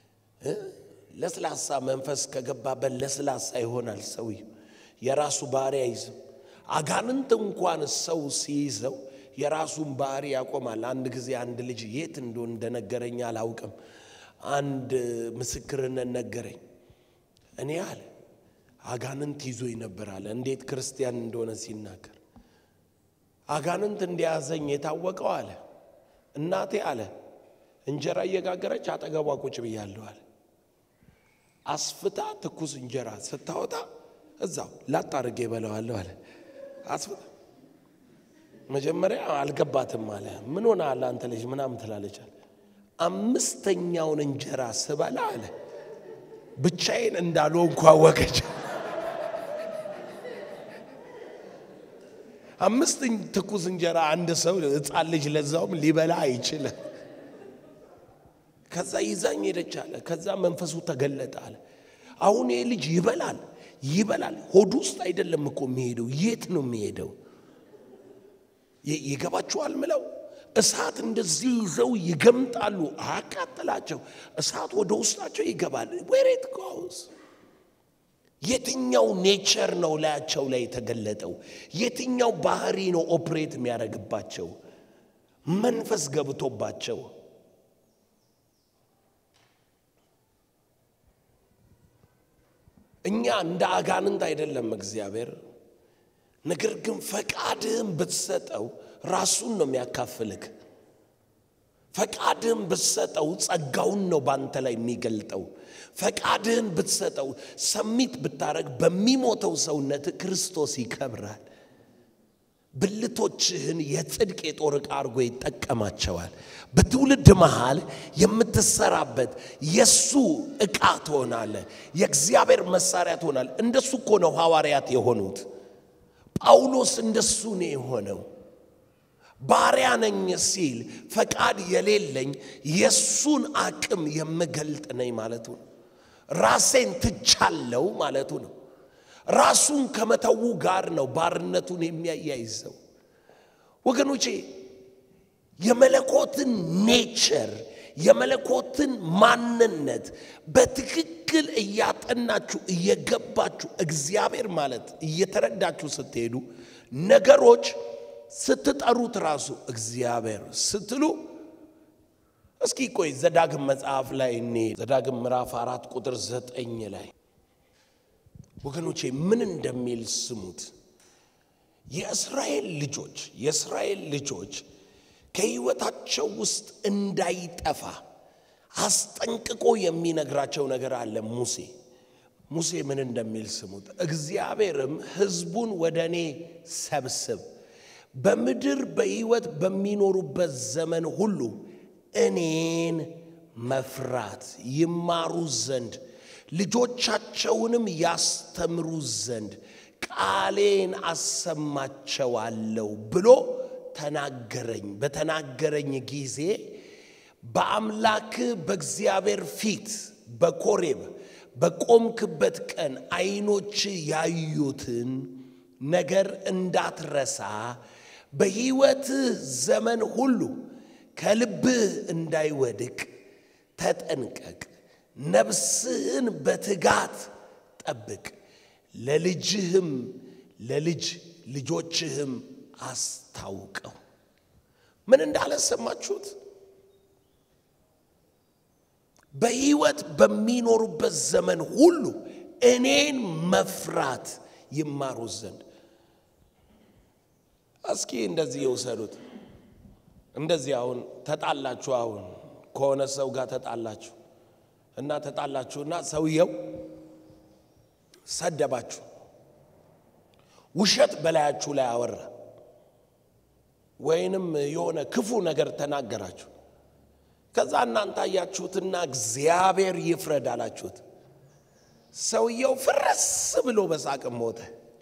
ለስላሳ መንፈስ ከገባበት ለስላሳ ይሆናል። ሰውየው የራሱ ባህሪ አይዝም። አጋንንት እንኳን ሰው ሲይዘው የራሱን ባህሪ ያቆማል። አንድ ጊዜ አንድ ልጅ የት እንደሆነ እንደነገረኝ አላውቅም። አንድ ምስክርነት ነገረኝ። እኔ አለ አጋንንት ይዞኝ ነበር አለ። እንዴት ክርስቲያን እንደሆነ ሲናገር አጋንንት እንደያዘኝ የታወቀው አለ እናቴ አለ እንጀራ እየጋገረች አጠገቧ ቁጭ ብያለሁ አለ። አስፍታ ትኩስ እንጀራ ስታወጣ እዛው ላጥ አድርጌ በለዋለሁ አለ። አስፍታ መጀመሪያ አልገባትም አለ። ምን ሆነ አለ አንተ ልጅ ምናምን ትላለች አለ። አምስተኛውን እንጀራ ስበላ አለ ብቻዬን እንዳልሆንኩ አወቀች። አምስት ትኩስ እንጀራ አንድ ሰው ሕፃን ልጅ ለዛውም ሊበላ አይችልም። ከዛ ይዛኝ ሄደች አለ። ከዛ መንፈሱ ተገለጠ አለ። አሁን ይህ ልጅ ይበላል ይበላል። ሆድ ውስጥ አይደለም እኮ የሚሄደው፣ የት ነው የሚሄደው? ይገባችኋል ምለው እሳት እንደዚህ ይዘው ይገምጣሉ። አያቃጥላቸው። እሳት ወደ ውስጣቸው ይገባል። ዌሬት ጎዝ የትኛው ኔቸር ነው ላያቸው ላይ የተገለጠው? የትኛው ባህሪ ነው ኦፕሬት የሚያደርግባቸው? መንፈስ ገብቶባቸው እኛ እንደ አጋንንት አይደለም እግዚአብሔር። ነገር ግን ፈቃድህን ብትሰጠው ራሱን ነው የሚያካፍልክ። ፈቃድህን ብትሰጠው ጸጋውን ነው በአንተ ላይ የሚገልጠው። ፈቃድህን ብትሰጠው ሰሚት ብታረግ በሚሞተው ሰውነት ክርስቶስ ይከብራል። ብልቶችህን የጽድቅ የጦር ዕቃ አድርጎ ይጠቀማቸዋል። በትውልድ መሃል የምትሰራበት የእሱ ዕቃ ትሆናለ። የእግዚአብሔር መሳሪያ ትሆናል። እንደሱ እኮ ነው ሐዋርያት የሆኑት። ጳውሎስ እንደሱ ነው የሆነው። ባሪያ ነኝ ሲል ፈቃድ የሌለኝ የእሱን አቅም የምገልጥ ነኝ ማለቱ ነው። ራሴን ትቻለው ማለቱ ነው። ራሱን ከመተዉ ጋር ነው ባርነቱን የሚያያይዘው። ወገኖቼ የመለኮትን ኔቸር የመለኮትን ማንነት በትክክል እያጠናችሁ እየገባችሁ እግዚአብሔር ማለት እየተረዳችሁ ስትሄዱ ነገሮች ስትጠሩት ራሱ እግዚአብሔር ስትሉ እስኪ ቆይ ዘዳግም መጽሐፍ ላይ እኔ ዘዳግም ምዕራፍ አራት ቁጥር ዘጠኝ ላይ ወገኖቼ ምን እንደሚል ስሙት። የእስራኤል ልጆች የእስራኤል ልጆች ከሕይወታቸው ውስጥ እንዳይጠፋ አስጠንቅቆ የሚነግራቸው ነገር አለ ሙሴ ሙሴ ምን እንደሚል ስሙት። እግዚአብሔርም ሕዝቡን ወደ እኔ ሰብስብ በምድር በሕይወት በሚኖሩበት ዘመን ሁሉ እኔን መፍራት ይማሩ ዘንድ ልጆቻቸውንም ያስተምሩ ዘንድ ቃሌን አሰማቸዋለሁ ብሎ ተናገረኝ። በተናገረኝ ጊዜ በአምላክ በእግዚአብሔር ፊት በኮሬብ በቆምክበት ቀን ዓይኖች ያዩትን ነገር እንዳትረሳ በሕይወትህ ዘመን ሁሉ ከልብህ እንዳይወድቅ ተጠንቀቅ። ነፍስህን በትጋት ጠብቅ። ለልጅህም ለልጅ ልጆችህም አስታውቀው። ምን እንዳለ ሰማችሁት? በሕይወት በሚኖሩበት ዘመን ሁሉ እኔን መፍራት ይማሩ ዘንድ። እስኪ እንደዚህ የውሰዱት። እንደዚህ አሁን ተጣላችሁ፣ አሁን ከሆነ ሰው ጋር ተጣላችሁ እና ተጣላችሁና ሰውየው ሰደባችሁ፣ ውሸት በላያችሁ ላይ አወራ፣ ወይንም የሆነ ክፉ ነገር ተናገራችሁ። ከዛ እናንተ አያችሁትና እግዚአብሔር ይፍረድ አላችሁት። ሰውየው ፍረስ ብሎ በሳቅ ሞተ።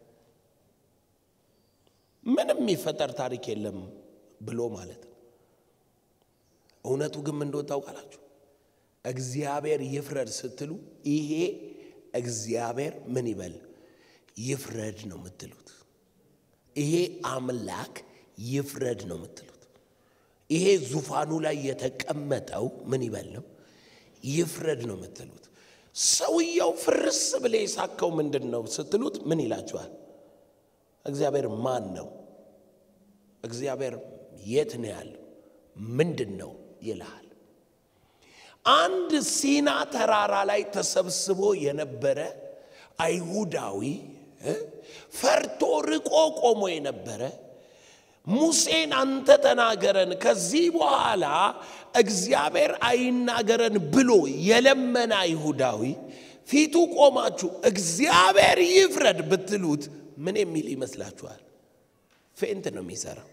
ምንም የሚፈጠር ታሪክ የለም ብሎ ማለት ነው። እውነቱ ግን ምን እንደሆነ ታውቃላችሁ? እግዚአብሔር ይፍረድ ስትሉ ይሄ እግዚአብሔር ምን ይበል ይፍረድ ነው የምትሉት። ይሄ አምላክ ይፍረድ ነው የምትሉት። ይሄ ዙፋኑ ላይ የተቀመጠው ምን ይበል ነው ይፍረድ ነው የምትሉት። ሰውየው ፍርስ ብለ የሳከው ምንድን ነው ስትሉት ምን ይላችኋል? እግዚአብሔር ማን ነው? እግዚአብሔር የት ነው ያለው? ምንድን ነው ይልሃል። አንድ ሲና ተራራ ላይ ተሰብስቦ የነበረ አይሁዳዊ ፈርቶ ርቆ ቆሞ የነበረ ሙሴን አንተ ተናገረን፣ ከዚህ በኋላ እግዚአብሔር አይናገረን ብሎ የለመነ አይሁዳዊ ፊቱ ቆማችሁ እግዚአብሔር ይፍረድ ብትሉት ምን የሚል ይመስላችኋል? ፌንት ነው የሚሰራው።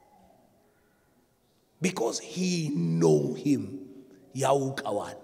ቢኮዝ ሂ ኖ ሂም ያውቀዋል።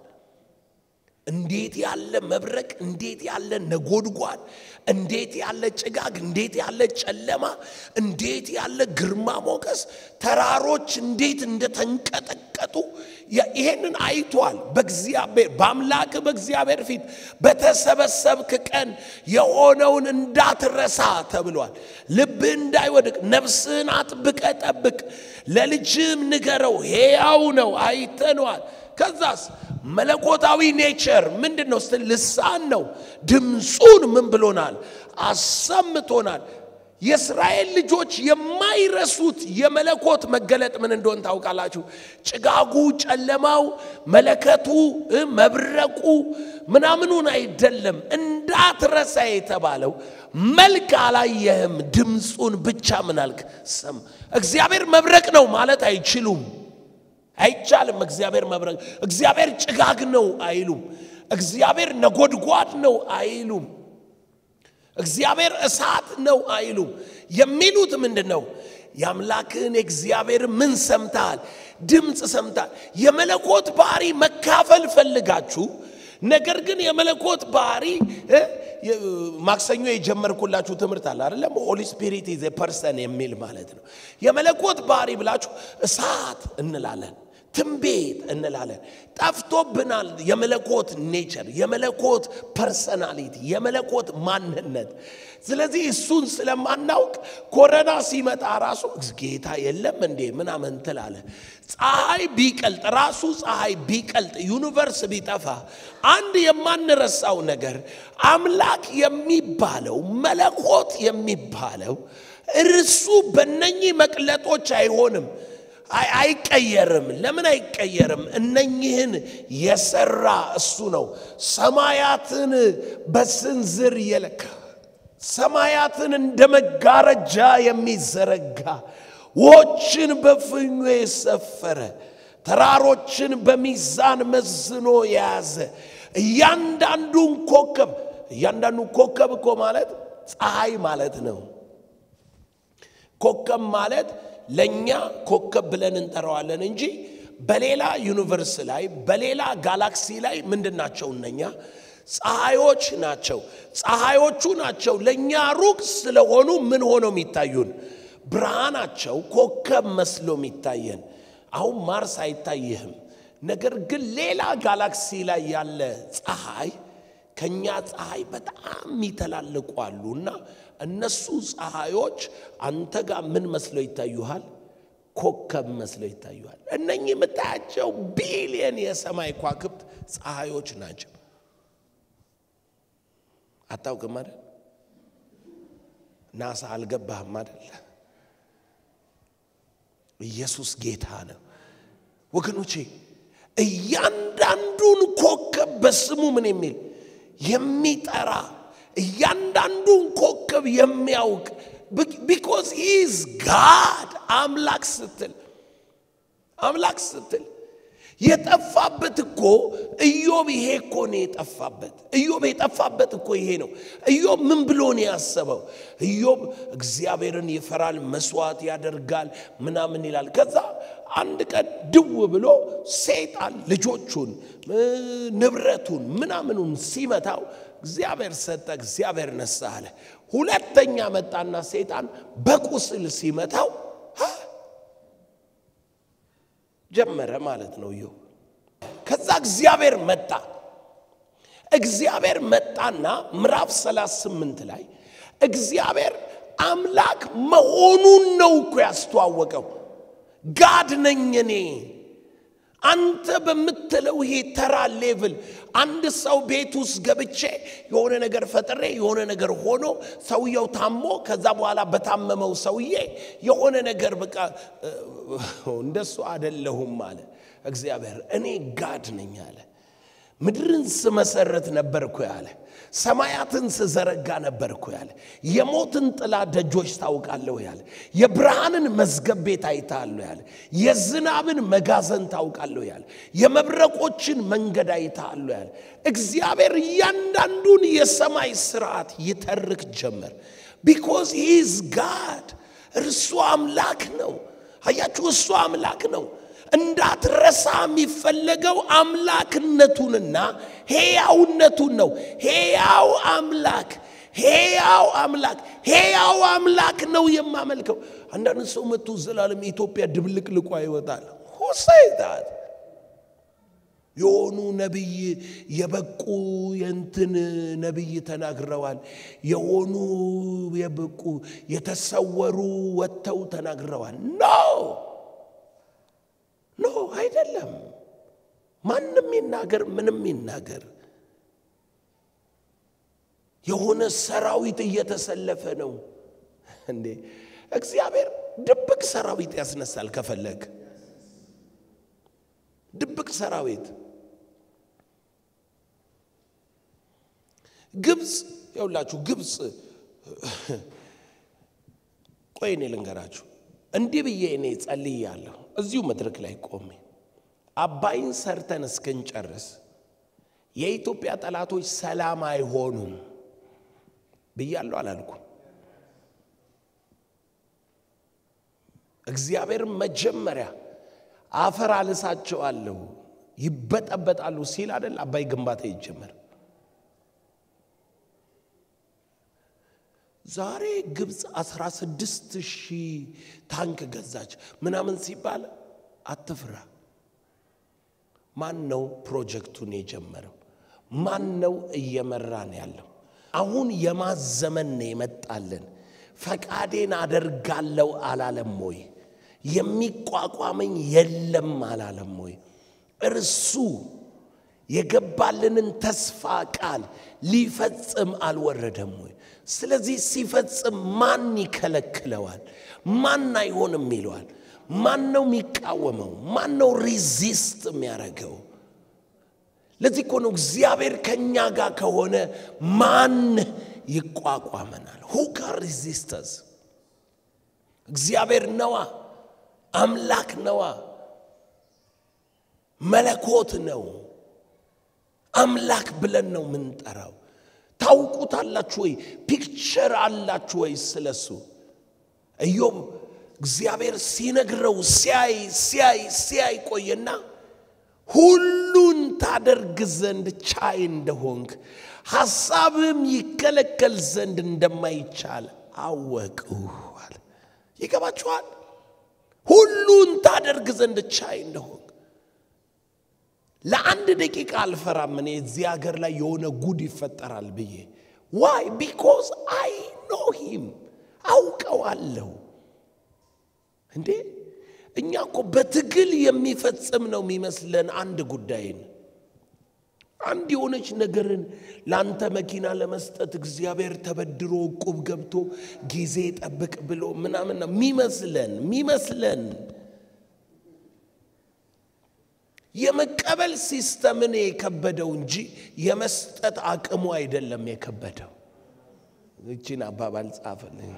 እንዴት ያለ መብረቅ፣ እንዴት ያለ ነጎድጓድ፣ እንዴት ያለ ጭጋግ፣ እንዴት ያለ ጨለማ፣ እንዴት ያለ ግርማ ሞገስ፣ ተራሮች እንዴት እንደተንቀጠቀጡ ይሄንን አይቷል። በእግዚአብሔር በአምላክ በእግዚአብሔር ፊት በተሰበሰብክ ቀን የሆነውን እንዳትረሳ ተብሏል። ልብህ እንዳይወድቅ ነፍስህን አጥብቀ ጠብቅ፣ ለልጅህም ንገረው፣ ሕያው ነው አይተነዋል። ከዛስ መለኮታዊ ኔቸር ምንድን ነው ስትል ልሳን ነው። ድምፁን ምን ብሎናል? አሰምቶናል። የእስራኤል ልጆች የማይረሱት የመለኮት መገለጥ ምን እንደሆን ታውቃላችሁ? ጭጋጉ፣ ጨለማው፣ መለከቱ፣ መብረቁ ምናምኑን አይደለም። እንዳትረሳ የተባለው መልክ አላየህም፣ ድምፁን ብቻ ምን አልክ? ሰም እግዚአብሔር መብረቅ ነው ማለት አይችሉም። አይቻልም። እግዚአብሔር መብረቅ፣ እግዚአብሔር ጭጋግ ነው አይሉም። እግዚአብሔር ነጎድጓድ ነው አይሉም። እግዚአብሔር እሳት ነው አይሉም። የሚሉት ምንድን ነው? የአምላክህን የእግዚአብሔር ምን ሰምተሃል? ድምፅ ሰምተሃል። የመለኮት ባህሪ መካፈል ፈልጋችሁ ነገር ግን የመለኮት ባህሪ ማክሰኞ የጀመርኩላችሁ ትምህርት አለ አይደለም? ሆሊ ስፒሪት ኢዝ ፐርሰን የሚል ማለት ነው። የመለኮት ባህሪ ብላችሁ እሳት እንላለን፣ ትንቢት እንላለን። ጠፍቶብናል። የመለኮት ኔቸር፣ የመለኮት ፐርሰናሊቲ፣ የመለኮት ማንነት። ስለዚህ እሱን ስለማናውቅ ኮረና ሲመጣ ራሱ ጌታ የለም እንዴ ምናምን ትላለ። ፀሐይ ቢቀልጥ ራሱ ፀሐይ ቢቀልጥ ዩኒቨርስ ቢጠፋ አንድ የማንረሳው ነገር አምላክ የሚባለው መለኮት የሚባለው እርሱ በነኚህ መቅለጦች አይሆንም፣ አይቀየርም። ለምን አይቀየርም? እነኚህን የሰራ እሱ ነው። ሰማያትን በስንዝር የለካ ሰማያትን እንደ መጋረጃ የሚዘረጋ ውኆችን በፍኙ የሰፈረ ተራሮችን በሚዛን መዝኖ የያዘ እያንዳንዱን ኮከብ እያንዳንዱ ኮከብ እኮ ማለት ፀሐይ ማለት ነው። ኮከብ ማለት ለእኛ ኮከብ ብለን እንጠራዋለን እንጂ በሌላ ዩኒቨርስ ላይ በሌላ ጋላክሲ ላይ ምንድን ናቸው እነኛ ፀሐዮች ናቸው። ፀሐዮቹ ናቸው ለእኛ ሩቅ ስለሆኑ ምን ሆነው የሚታዩን ብርሃናቸው ኮከብ መስሎ የሚታየን። አሁን ማርስ አይታይህም። ነገር ግን ሌላ ጋላክሲ ላይ ያለ ፀሐይ ከኛ ፀሐይ በጣም የሚተላለቁ አሉ እና እነሱ ፀሐዮች አንተ ጋር ምን መስለው ይታዩሃል? ኮከብ መስለው ይታዩሃል። እነኚህ የምታያቸው ቢሊየን የሰማይ ኳክብት ፀሐዮች ናቸው። አታውቅም አይደል? ናሳ አልገባህም አይደል? ኢየሱስ ጌታ ነው ወገኖቼ። እያንዳንዱን ኮከብ በስሙ ምን የሚል የሚጠራ እያንዳንዱን ኮከብ የሚያውቅ ቢኮዝ ሂዝ ጋድ አምላክ ስትል አምላክ ስትል የጠፋበት እኮ ኢዮብ ይሄ እኮ ነው የጠፋበት። ኢዮብ የጠፋበት እኮ ይሄ ነው። ኢዮብ ምን ብሎ ነው ያሰበው? ኢዮብ እግዚአብሔርን ይፈራል፣ መስዋዕት ያደርጋል፣ ምናምን ይላል። ከዛ አንድ ቀን ድው ብሎ ሰይጣን ልጆቹን ንብረቱን ምናምኑን ሲመታው እግዚአብሔር ሰጠ፣ እግዚአብሔር ነሳ አለ። ሁለተኛ መጣና ሰይጣን በቁስል ሲመታው ጀመረ ማለት ነው ኢዮብ። ከዛ እግዚአብሔር መጣ። እግዚአብሔር መጣና ምዕራፍ 38 ላይ እግዚአብሔር አምላክ መሆኑን ነው እኮ ያስተዋወቀው። ጋድ ነኝ እኔ አንተ በምትለው ይሄ ተራ ሌቭል አንድ ሰው ቤት ውስጥ ገብቼ የሆነ ነገር ፈጥሬ የሆነ ነገር ሆኖ ሰውየው ታሞ ከዛ በኋላ በታመመው ሰውዬ የሆነ ነገር በቃ እንደሱ አደለሁም አለ እግዚአብሔር። እኔ ጋድ ነኝ አለ። ምድርን ስመሰረት ነበርኩ ያለ ሰማያትን ስዘረጋ ነበርኩ ያለ የሞትን ጥላ ደጆች ታውቃለሁ ያለ የብርሃንን መዝገብ ቤት አይታለሁ ያለ የዝናብን መጋዘን ታውቃለሁ ያለ የመብረቆችን መንገድ አይታለሁ ያለ እግዚአብሔር እያንዳንዱን የሰማይ ስርዓት ይተርክ ጀመር። ቢኮዝ ሂዝ ጋድ እርሱ አምላክ ነው። አያችሁ፣ እሱ አምላክ ነው። እንዳትረሳ የሚፈለገው አምላክነቱንና ሄያውነቱን ነው። ሄያው አምላክ ሄያው አምላክ ሄያው አምላክ ነው የማመልከው። አንዳንድ ሰው መጥቶ ዘላለም የኢትዮጵያ ድብልቅልቋ ይወጣል። ሁሴታት የሆኑ ነቢይ የበቁ የንትን ነቢይ ተናግረዋል። የሆኑ የበቁ የተሰወሩ ወጥተው ተናግረዋል። ኖ ኖ አይደለም። ማንም ይናገር ምንም ይናገር፣ የሆነ ሰራዊት እየተሰለፈ ነው እንዴ! እግዚአብሔር ድብቅ ሰራዊት ያስነሳል ከፈለግ ድብቅ ሰራዊት ግብፅ የውላችሁ ግብፅ ቆይ እኔ ልንገራችሁ እንዲህ ብዬ እኔ ጸልያለሁ እዚሁ መድረክ ላይ ቆሜ አባይን ሰርተን እስክንጨርስ የኢትዮጵያ ጠላቶች ሰላም አይሆኑም ብያለሁ አላልኩም እግዚአብሔር መጀመሪያ አፈር አልሳቸዋለሁ ይበጠበጣሉ ሲል አይደል አባይ ግንባታ ይጀመር ዛሬ ግብፅ 16 ሺህ ታንክ ገዛች ምናምን ሲባል አትፍራ ማን ነው ፕሮጀክቱን የጀመረው ማን ነው እየመራን ያለው አሁን የማዘመን ነው የመጣልን ፈቃዴን አደርጋለሁ አላለም ወይ የሚቋቋመኝ የለም አላለም ወይ እርሱ የገባልንን ተስፋ ቃል ሊፈጽም አልወረደም ወይ ስለዚህ ሲፈጽም ማን ይከለክለዋል ማን አይሆንም ይለዋል ማን ነው የሚቃወመው ማን ነው ሪዚስት የሚያደርገው ለዚህ እኮ ነው እግዚአብሔር ከእኛ ጋር ከሆነ ማን ይቋቋመናል ሁ ካን ሪዚስተስ እግዚአብሔር ነዋ አምላክ ነዋ መለኮት ነው አምላክ ብለን ነው ምንጠራው ታውቁታላችሁ ወይ ፒክቸር አላችሁ ወይ ስለሱ ኢዮብ እግዚአብሔር ሲነግረው ሲያይ ሲያይ ሲያይ ቆየና ሁሉን ታደርግ ዘንድ ቻይ እንደሆንክ ሐሳብም ይከለከል ዘንድ እንደማይቻል አወቅሁ አለ። ይገባችኋል? ሁሉን ታደርግ ዘንድ ቻይ እንደሆንክ ለአንድ ደቂቃ አልፈራም። እኔ እዚህ ሀገር ላይ የሆነ ጉድ ይፈጠራል ብዬ ዋይ ቢኮዝ አይ ኖ ሂም አውቀዋለሁ። እንዴ እኛ እኮ በትግል የሚፈጽም ነው የሚመስለን አንድ ጉዳይን አንድ የሆነች ነገርን ለአንተ መኪና ለመስጠት እግዚአብሔር ተበድሮ ዕቁብ ገብቶ ጊዜ ጠብቅ ብሎ ምናምን ነው የሚመስለን የሚመስለን የመቀበል ሲስተምን የከበደው እንጂ የመስጠት አቅሙ አይደለም የከበደው። እቺን አባባል ጻፈልኝ።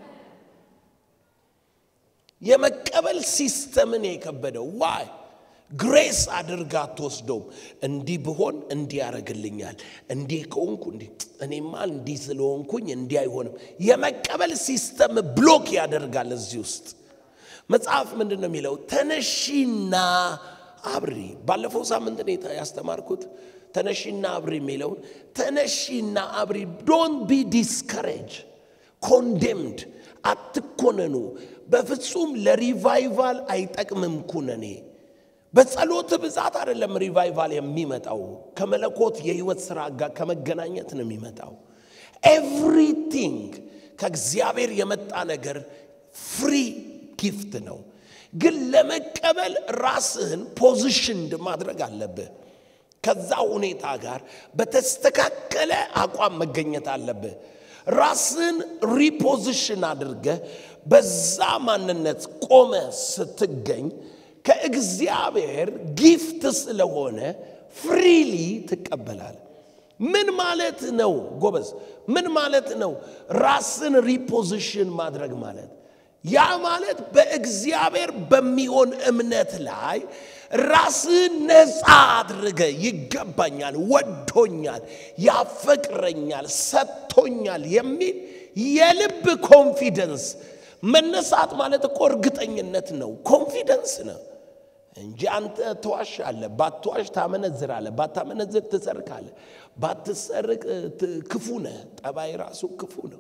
የመቀበል ሲስተምን የከበደው ዋይ ግሬስ አድርጋ አትወስደውም። እንዲህ ብሆን እንዲህ ያደርግልኛል፣ እንዲህ ከሆንኩ እንዲህ እኔማ እንዲህ ስለሆንኩኝ እንዲህ አይሆንም። የመቀበል ሲስተም ብሎክ ያደርጋል። እዚህ ውስጥ መጽሐፍ ምንድን ነው የሚለው? ተነሺና አብሪ። ባለፈው ሳምንት እኔ ያስተማርኩት ተነሺና አብሪ የሚለውን ተነሺና አብሪ። ዶንት ቢ ዲስከሬጅ ኮንዴምድ፣ አትኮነኑ። በፍጹም ለሪቫይቫል አይጠቅምም ኩነኔ። በጸሎት ብዛት አይደለም ሪቫይቫል የሚመጣው፣ ከመለኮት የህይወት ስራ ጋር ከመገናኘት ነው የሚመጣው። ኤቭሪቲንግ ከእግዚአብሔር የመጣ ነገር ፍሪ ጊፍት ነው። ግን ለመቀበል ራስህን ፖዚሽንድ ማድረግ አለብህ። ከዛ ሁኔታ ጋር በተስተካከለ አቋም መገኘት አለብህ። ራስን ሪፖዚሽን አድርገህ በዛ ማንነት ቆመ ስትገኝ ከእግዚአብሔር ጊፍት ስለሆነ ፍሪሊ ትቀበላል። ምን ማለት ነው ጎበዝ? ምን ማለት ነው ራስን ሪፖዚሽን ማድረግ ማለት? ያ ማለት በእግዚአብሔር በሚሆን እምነት ላይ ራስን ነፃ አድርገ ይገባኛል፣ ወዶኛል፣ ያፈቅረኛል፣ ሰጥቶኛል የሚል የልብ ኮንፊደንስ መነሳት ማለት እኮ እርግጠኝነት ነው፣ ኮንፊደንስ ነው እንጂ አንተ ትዋሻለህ። ባትዋሽ ታመነዝራለህ፣ ባታመነዝር ትሰርቃለህ፣ ባትሰርቅ ክፉ ነህ። ጠባይ ራሱ ክፉ ነው፣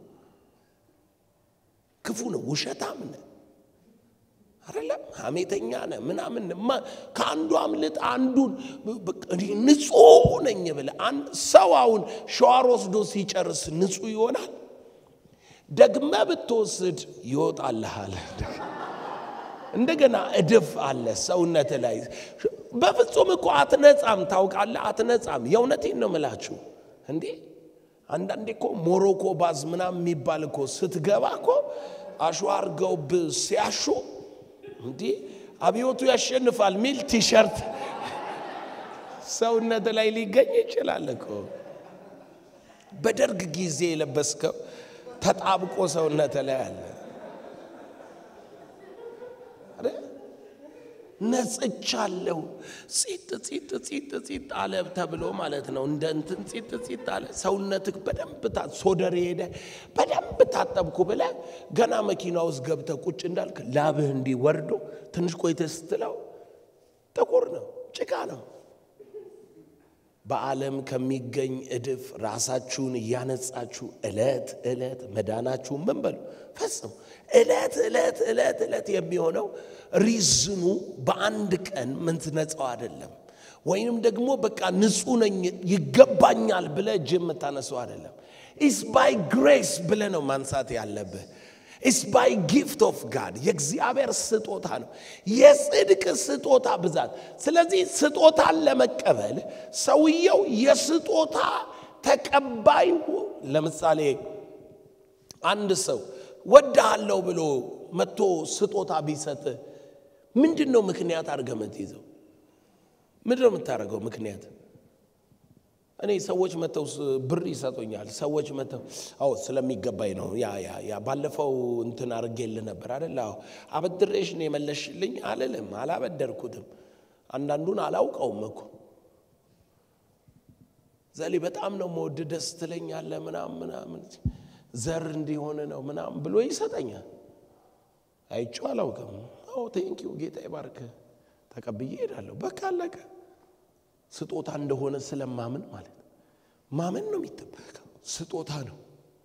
ክፉ ነው፣ ውሸታም ነህ አይደለም፣ ሐሜተኛ ነህ ምናምን። ከአንዱ አምልጥ አንዱን ንጹሕ ነኝ ብለህ አንድ ሰው አሁን ሸዋር ወስዶ ሲጨርስ ንጹሕ ይሆናል? ደግመ ብትወስድ ይወጣልሃል። እንደገና እድፍ አለ ሰውነት ላይ። በፍጹም እኮ አትነጻም፣ ታውቃለህ፣ አትነጻም። የእውነቴን ነው ምላችሁ። እንዴ አንዳንዴ እኮ ሞሮኮ ባዝ ምናምን የሚባል እኮ ስትገባ እኮ አሸዋ አርገውብ ሲያሹ እንዲህ አብዮቱ ያሸንፋል ሚል ቲሸርት ሰውነት ላይ ሊገኝ ይችላል እኮ። በደርግ ጊዜ የለበስከው ተጣብቆ ሰውነት ላይ አለ። ነጽቻለሁ ጺጥ ጺጥ ጺጥ ጺጥ አለ ተብሎ ማለት ነው። እንደ እንትን ጺጥ ጺጥ አለ ሰውነትህ በደንብ ሶደር ሄደ በደንብ ታጠብኩ ብለህ ገና መኪና ውስጥ ገብተህ ቁጭ እንዳልክ ላብህ እንዲህ ወርዶ ትንሽ ቆይተህ ስትለው ጥቁር ነው፣ ጭቃ ነው። በዓለም ከሚገኝ እድፍ ራሳችሁን እያነጻችሁ ዕለት ዕለት መዳናችሁን ምን በሉ ፈጽሙ። ዕለት ዕለት ዕለት ዕለት የሚሆነው ሪዝኑ በአንድ ቀን ምትነጻው አይደለም። ወይንም ደግሞ በቃ ንጹሕ ነኝ ይገባኛል ብለህ እጅ የምታነሰው አይደለም። ኢስ ባይ ግሬስ ብለህ ነው ማንሳት ያለብህ። ኢስ ባይ ጊፍት ኦፍ ጋድ የእግዚአብሔር ስጦታ ነው፣ የጽድቅ ስጦታ ብዛት። ስለዚህ ስጦታን ለመቀበል ሰውየው የስጦታ ተቀባይ። ለምሳሌ አንድ ሰው ወድሃለሁ ብሎ መጥቶ ስጦታ ቢሰጥ ምንድን ነው ምክንያት አድርገህ የምትይዘው? ምንድን ነው የምታደርገው ምክንያት? እኔ ሰዎች መተው ብር ይሰጡኛል። ሰዎች መተው አዎ ስለሚገባኝ ነው። ያ ያ ያ ባለፈው እንትን አድርጌልህ ነበር አይደል? አዎ አበድሬሽ ነው የመለሽልኝ አልልም። አላበደርኩትም። አንዳንዱን አላውቀውም እኮ ዘሌ በጣም ነው መወድ ደስ ትለኛለህ ምናምን ምናምን ዘር እንዲሆን ነው ምናምን ብሎ ይሰጠኛል። አይቼው አላውቅም። አዎ ቴንኪው ጌታ ይባርክ ተቀብዬ እሄዳለሁ። በቃ አለቀ። ስጦታ እንደሆነ ስለማምን ማለት ማመን ነው የሚጠበቀው። ስጦታ ነው፣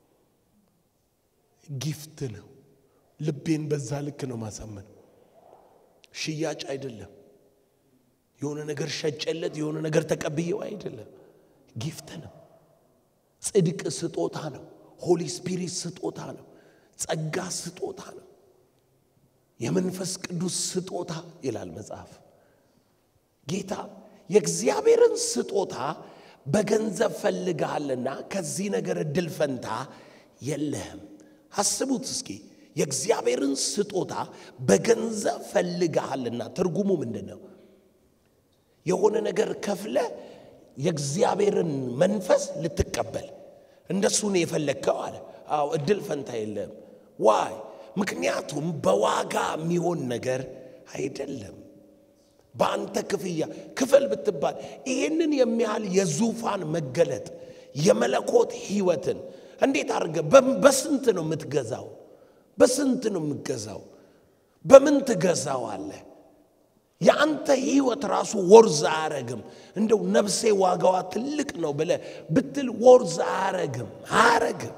ጊፍት ነው። ልቤን በዛ ልክ ነው ማሳመን። ሽያጭ አይደለም። የሆነ ነገር ሸጨለት የሆነ ነገር ተቀብዬው አይደለም። ጊፍት ነው። ጽድቅ ስጦታ ነው። ሆሊ ስፒሪት ስጦታ ነው። ጸጋ ስጦታ ነው። የመንፈስ ቅዱስ ስጦታ ይላል መጽሐፍ። ጌታ የእግዚአብሔርን ስጦታ በገንዘብ ፈልግሃልና ከዚህ ነገር እድል ፈንታ የለህም። አስቡት እስኪ የእግዚአብሔርን ስጦታ በገንዘብ ፈልግሃልና ትርጉሙ ምንድን ነው? የሆነ ነገር ከፍለ የእግዚአብሔርን መንፈስ ልትቀበል እንደሱ ነው የፈለግከው አለ። አዎ እድል ፈንታ የለህም። ዋይ ምክንያቱም በዋጋ የሚሆን ነገር አይደለም። በአንተ ክፍያ ክፈል ብትባል ይህንን የሚያህል የዙፋን መገለጥ የመለኮት ሕይወትን እንዴት አድርገ በስንት ነው የምትገዛው? በስንት ነው የምትገዛው? በምን ትገዛው አለ? የአንተ ሕይወት ራሱ ወርዝ አያረግም። እንደው ነፍሴ ዋጋዋ ትልቅ ነው ብለ ብትል ወርዝ አያረግም አያረግም።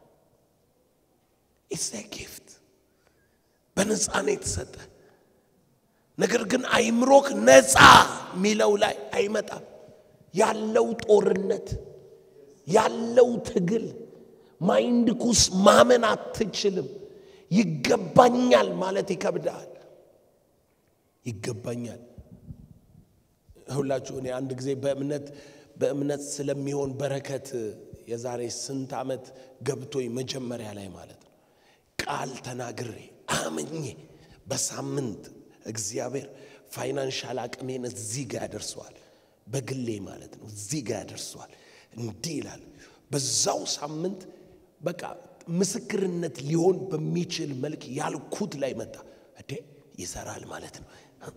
ኢትስ ጊፍት በነፃ ነው የተሰጠ። ነገር ግን አይምሮክ ነፃ የሚለው ላይ አይመጣም። ያለው ጦርነት ያለው ትግል ማይንድኩስ ማመን አትችልም። ይገባኛል ማለት ይከብዳል። ይገባኛል ሁላችሁ እኔ አንድ ጊዜ በእምነት በእምነት ስለሚሆን በረከት የዛሬ ስንት ዓመት ገብቶኝ መጀመሪያ ላይ ማለት ነው ቃል ተናግሬ አምኜ በሳምንት እግዚአብሔር ፋይናንሻል አቅሜን እዚህ ጋር ያደርሰዋል። በግሌ ማለት ነው እዚህ ጋር ያደርሰዋል። እንዲህ ይላል። በዛው ሳምንት በቃ ምስክርነት ሊሆን በሚችል መልክ ያልኩት ላይ መጣ። እዴ ይሰራል ማለት ነው።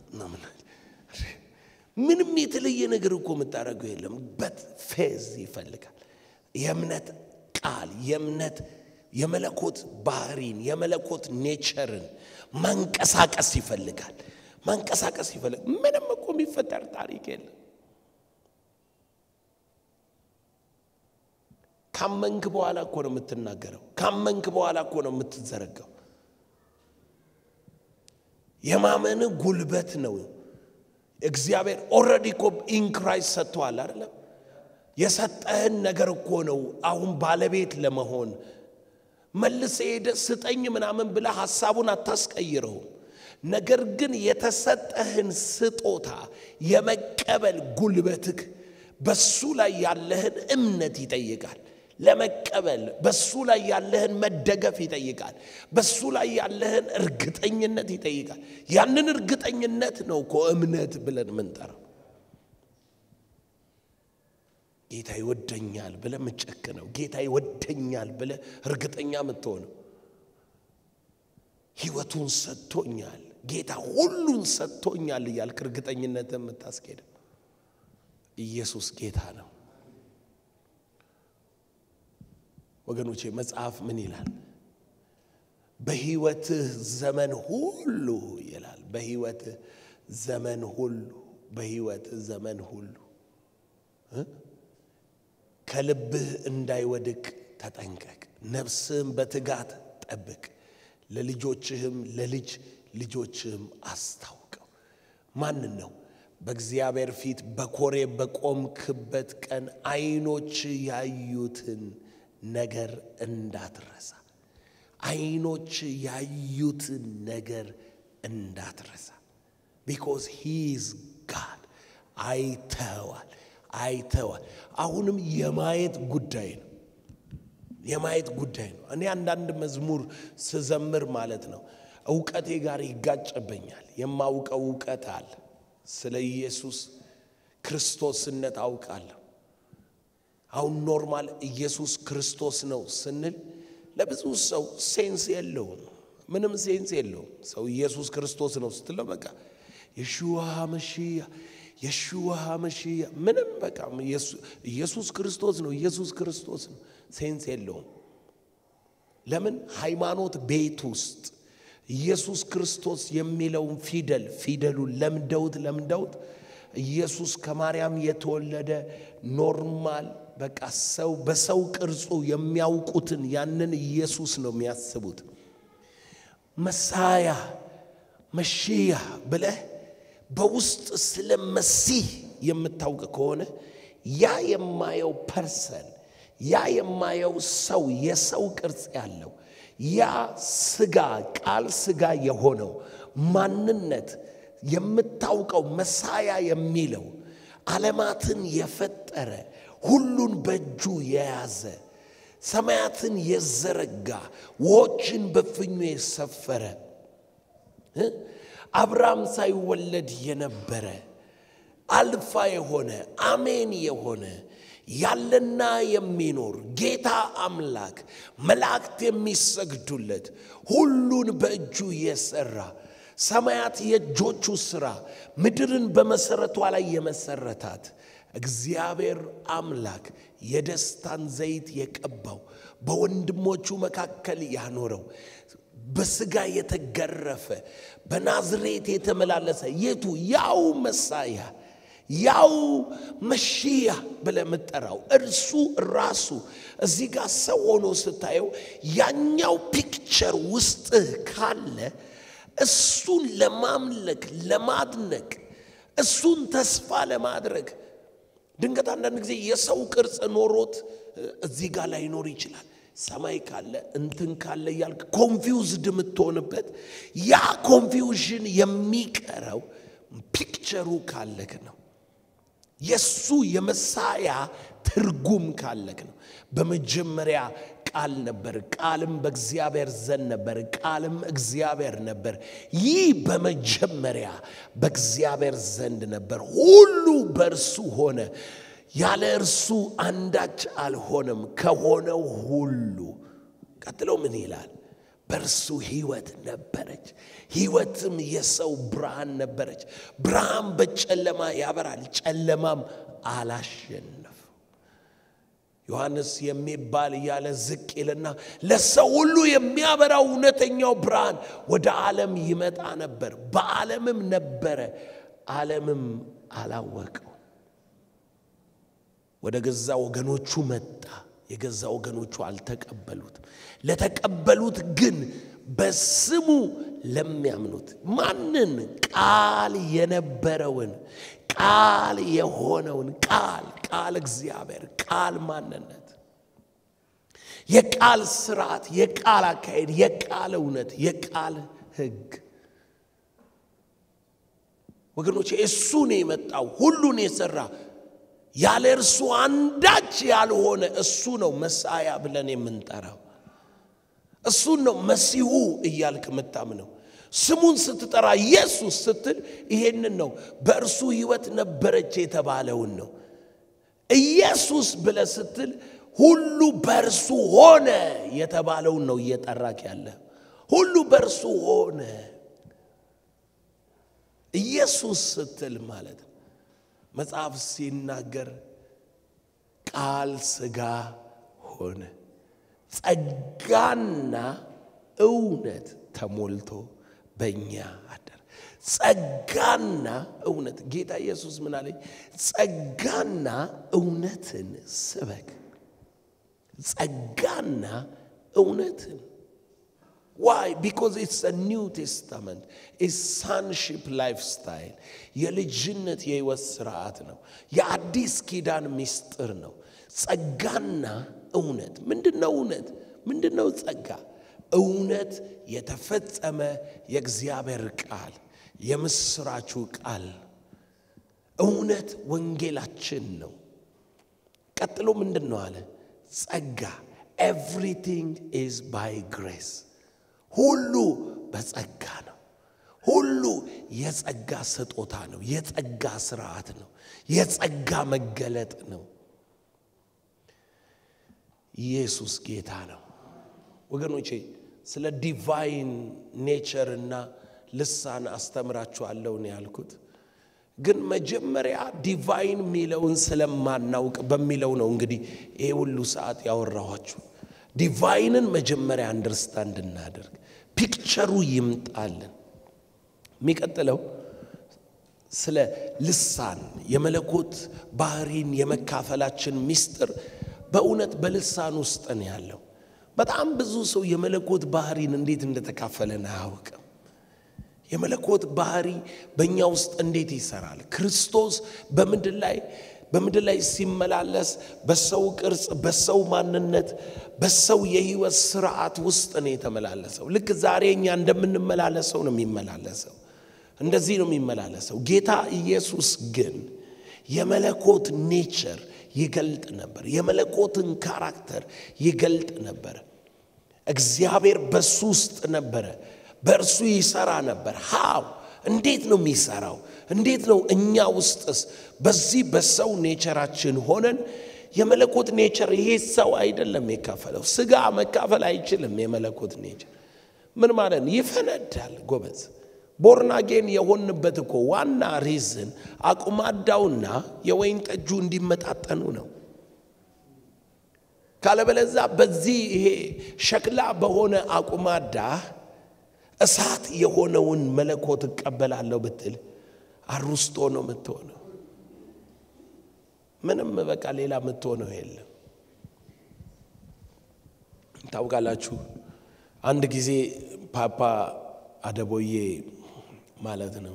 ምንም የተለየ ነገር እኮ የምታደርገው የለም። በት ፌዝ ይፈልጋል። የእምነት ቃል የእምነት የመለኮት ባህሪን የመለኮት ኔቸርን ማንቀሳቀስ ይፈልጋል። ማንቀሳቀስ ይፈልጋል። ምንም እኮ የሚፈጠር ታሪክ የለም። ካመንክ በኋላ እኮ ነው የምትናገረው። ካመንክ በኋላ እኮ ነው የምትዘረጋው። የማመን ጉልበት ነው። እግዚአብሔር ኦልሬዲ እኮ ኢንክራይስት ሰጥተዋል አይደለም? የሰጠህን ነገር እኮ ነው አሁን ባለቤት ለመሆን መልስ ሄደ ስጠኝ ምናምን ብለህ ሐሳቡን አታስቀይረውም። ነገር ግን የተሰጠህን ስጦታ የመቀበል ጉልበትህ በሱ ላይ ያለህን እምነት ይጠይቃል። ለመቀበል በሱ ላይ ያለህን መደገፍ ይጠይቃል። በሱ ላይ ያለህን እርግጠኝነት ይጠይቃል። ያንን እርግጠኝነት ነው እኮ እምነት ብለን የምንጠራው። ጌታ ይወደኛል ብለህ የምትጨክነው፣ ጌታ ይወደኛል ብለህ እርግጠኛ የምትሆነው፣ ሕይወቱን ሰጥቶኛል፣ ጌታ ሁሉን ሰጥቶኛል እያልክ እርግጠኝነት የምታስኬደው ኢየሱስ ጌታ ነው። ወገኖቼ መጽሐፍ ምን ይላል? በሕይወትህ ዘመን ሁሉ ይላል። በሕይወትህ ዘመን ሁሉ በሕይወትህ ዘመን ሁሉ ከልብህ እንዳይወድቅ ተጠንቀቅ፣ ነፍስህም በትጋት ጠብቅ፣ ለልጆችህም ለልጅ ልጆችህም አስታውቀው። ማንን ነው? በእግዚአብሔር ፊት በኮሬብ በቆምክበት ቀን ዓይኖች ያዩትን ነገር እንዳትረሳ። ዓይኖች ያዩትን ነገር እንዳትረሳ። ቢኮዝ ሂዝ ጋድ አይተዋል አይተዋል። አሁንም የማየት ጉዳይ ነው። የማየት ጉዳይ ነው። እኔ አንዳንድ መዝሙር ስዘምር ማለት ነው እውቀቴ ጋር ይጋጨበኛል። የማውቀው እውቀት አለ። ስለ ኢየሱስ ክርስቶስነት አውቃለሁ። አሁን ኖርማል ኢየሱስ ክርስቶስ ነው ስንል ለብዙ ሰው ሴንስ የለውም፣ ምንም ሴንስ የለውም። ሰው ኢየሱስ ክርስቶስ ነው ስትለው በቃ የሹዋ መሺያ የሹዋ መሺያ ምንም በቃ ኢየሱስ ክርስቶስ ነው፣ ኢየሱስ ክርስቶስ ነው። ሴንስ የለውም። ለምን ሃይማኖት ቤት ውስጥ ኢየሱስ ክርስቶስ የሚለውን ፊደል ፊደሉን ለምደውት ለምደውት ኢየሱስ ከማርያም የተወለደ ኖርማል በቃ ሰው በሰው ቅርጹ የሚያውቁትን ያንን ኢየሱስ ነው የሚያስቡት። መሳያ መሺያ ብለህ በውስጥ ስለ መሲህ የምታውቅ ከሆነ ያ የማየው ፐርሰን ያ የማየው ሰው የሰው ቅርጽ ያለው ያ ስጋ ቃል ስጋ የሆነው ማንነት የምታውቀው መሳያ የሚለው ዓለማትን የፈጠረ ሁሉን በእጁ የያዘ ሰማያትን የዘረጋ ውሆችን በፍኙ የሰፈረ አብርሃም ሳይወለድ የነበረ አልፋ የሆነ አሜን የሆነ ያለና የሚኖር ጌታ አምላክ መላእክት የሚሰግዱለት ሁሉን በእጁ የሰራ ሰማያት የእጆቹ ሥራ ምድርን በመሠረቷ ላይ የመሠረታት እግዚአብሔር አምላክ የደስታን ዘይት የቀባው በወንድሞቹ መካከል ያኖረው በሥጋ የተገረፈ በናዝሬት የተመላለሰ የቱ ያው መሳያ ያው መሺያ ብለህ የምጠራው እርሱ ራሱ እዚህ ጋር ሰው ሆኖ ስታየው ያኛው ፒክቸር ውስጥህ ካለ እሱን ለማምለክ ለማድነቅ እሱን ተስፋ ለማድረግ ድንገት አንዳንድ ጊዜ የሰው ቅርጽ ኖሮት እዚህ ጋር ላይኖር ይችላል። ሰማይ ካለ እንትን ካለ እያልክ ኮንፊውዝድ የምትሆንበት ያ ኮንፊውዥን የሚቀረው ፒክቸሩ ካለክ ነው። የሱ የመሳያ ትርጉም ካለክ ነው። በመጀመሪያ ቃል ነበር፣ ቃልም በእግዚአብሔር ዘንድ ነበር፣ ቃልም እግዚአብሔር ነበር። ይህ በመጀመሪያ በእግዚአብሔር ዘንድ ነበር። ሁሉ በእርሱ ሆነ፣ ያለ እርሱ አንዳች አልሆነም። ከሆነው ሁሉ ቀጥሎ ምን ይላል? በእርሱ ሕይወት ነበረች፣ ሕይወትም የሰው ብርሃን ነበረች። ብርሃን በጨለማ ያበራል፣ ጨለማም አላሸነፈው። ዮሐንስ የሚባል እያለ ዝቅ ይልና ለሰው ሁሉ የሚያበራው እውነተኛው ብርሃን ወደ ዓለም ይመጣ ነበር፣ በዓለምም ነበረ፣ ዓለምም አላወቀው። ወደ ገዛ ወገኖቹ መጣ፣ የገዛ ወገኖቹ አልተቀበሉትም። ለተቀበሉት ግን በስሙ ለሚያምኑት ማንን? ቃል የነበረውን ቃል የሆነውን ቃል ቃል እግዚአብሔር ቃል ማንነት የቃል ስርዓት የቃል አካሄድ የቃል እውነት የቃል ሕግ ወገኖች እሱ ነው የመጣው ሁሉን የሰራ ያለ እርሱ አንዳች ያልሆነ እሱ ነው መሳያ ብለን የምንጠራው እሱን ነው መሲሁ እያልክ የምታምነው ስሙን ስትጠራ ኢየሱስ ስትል ይሄንን ነው በእርሱ ህይወት ነበረች የተባለውን ነው ኢየሱስ ብለ ስትል ሁሉ በእርሱ ሆነ የተባለውን ነው እየጠራክ ያለ ሁሉ በእርሱ ሆነ ኢየሱስ ስትል ማለት ነው መጽሐፍ ሲናገር ቃል ስጋ ሆነ ጸጋና እውነት ተሞልቶ በእኛ አደረ። ጸጋና እውነት ጌታ ኢየሱስ ምን አለኝ? ጸጋና እውነትን ስበክ። ጸጋና እውነትን ዋይ ቢኮዝ ኢትስ ኒው ቴስታመንት ኢትስ ሳንሺፕ ላይፍ ስታይል የልጅነት የህይወት ስርዓት ነው። የአዲስ ኪዳን ምስጢር ነው። ጸጋና እውነት ምንድን ነው? እውነት ምንድን ነው? ጸጋ እውነት የተፈጸመ የእግዚአብሔር ቃል የምስራቹ ቃል እውነት ወንጌላችን ነው። ቀጥሎ ምንድን ነው አለ? ጸጋ ኤቭሪቲንግ ኢዝ ባይ ግሬስ ሁሉ በጸጋ ነው። ሁሉ የጸጋ ስጦታ ነው። የጸጋ ስርዓት ነው። የጸጋ መገለጥ ነው። ኢየሱስ ጌታ ነው። ወገኖቼ ስለ ዲቫይን ኔቸር እና ልሳን አስተምራችኋለሁ ነው ያልኩት። ግን መጀመሪያ ዲቫይን የሚለውን ስለማናውቅ በሚለው ነው እንግዲህ ይሄ ሁሉ ሰዓት ያወራኋችሁ። ዲቫይንን መጀመሪያ አንደርስታንድ እናደርግ። ፒክቸሩ ይምጣልን። የሚቀጥለው ስለ ልሳን የመለኮት ባህሪን የመካፈላችን ምስጢር በእውነት በልሳን ውስጥ ነው ያለው። በጣም ብዙ ሰው የመለኮት ባህሪን እንዴት እንደተካፈለን አያውቅም። የመለኮት ባህሪ በእኛ ውስጥ እንዴት ይሰራል? ክርስቶስ በምድር ላይ በምድር ላይ ሲመላለስ በሰው ቅርጽ፣ በሰው ማንነት፣ በሰው የህይወት ስርዓት ውስጥ ነው የተመላለሰው። ልክ ዛሬ እኛ እንደምንመላለሰው ነው የሚመላለሰው። እንደዚህ ነው የሚመላለሰው። ጌታ ኢየሱስ ግን የመለኮት ኔቸር ይገልጥ ነበር። የመለኮትን ካራክተር ይገልጥ ነበር። እግዚአብሔር በሱ ውስጥ ነበረ፣ በእርሱ ይሰራ ነበር። ሃው እንዴት ነው የሚሰራው? እንዴት ነው እኛ ውስጥስ በዚህ በሰው ኔቸራችን ሆነን የመለኮት ኔቸር ይሄ ሰው አይደለም የካፈለው። ስጋ መካፈል አይችልም። የመለኮት ኔቸር ምን ማለት ነው? ይፈነዳል ጎበዝ። ቦርናጌን የሆንበት እኮ ዋና ሪዝን አቁማዳውና የወይን ጠጁ እንዲመጣጠኑ ነው። ካለበለዛ በዚህ ይሄ ሸክላ በሆነ አቁማዳ እሳት የሆነውን መለኮት እቀበላለሁ ብትል አሩስቶ ነው የምትሆነው። ምንም በቃ ሌላ የምትሆነው የለም። ታውቃላችሁ፣ አንድ ጊዜ ፓፓ አደቦዬ ማለት ነው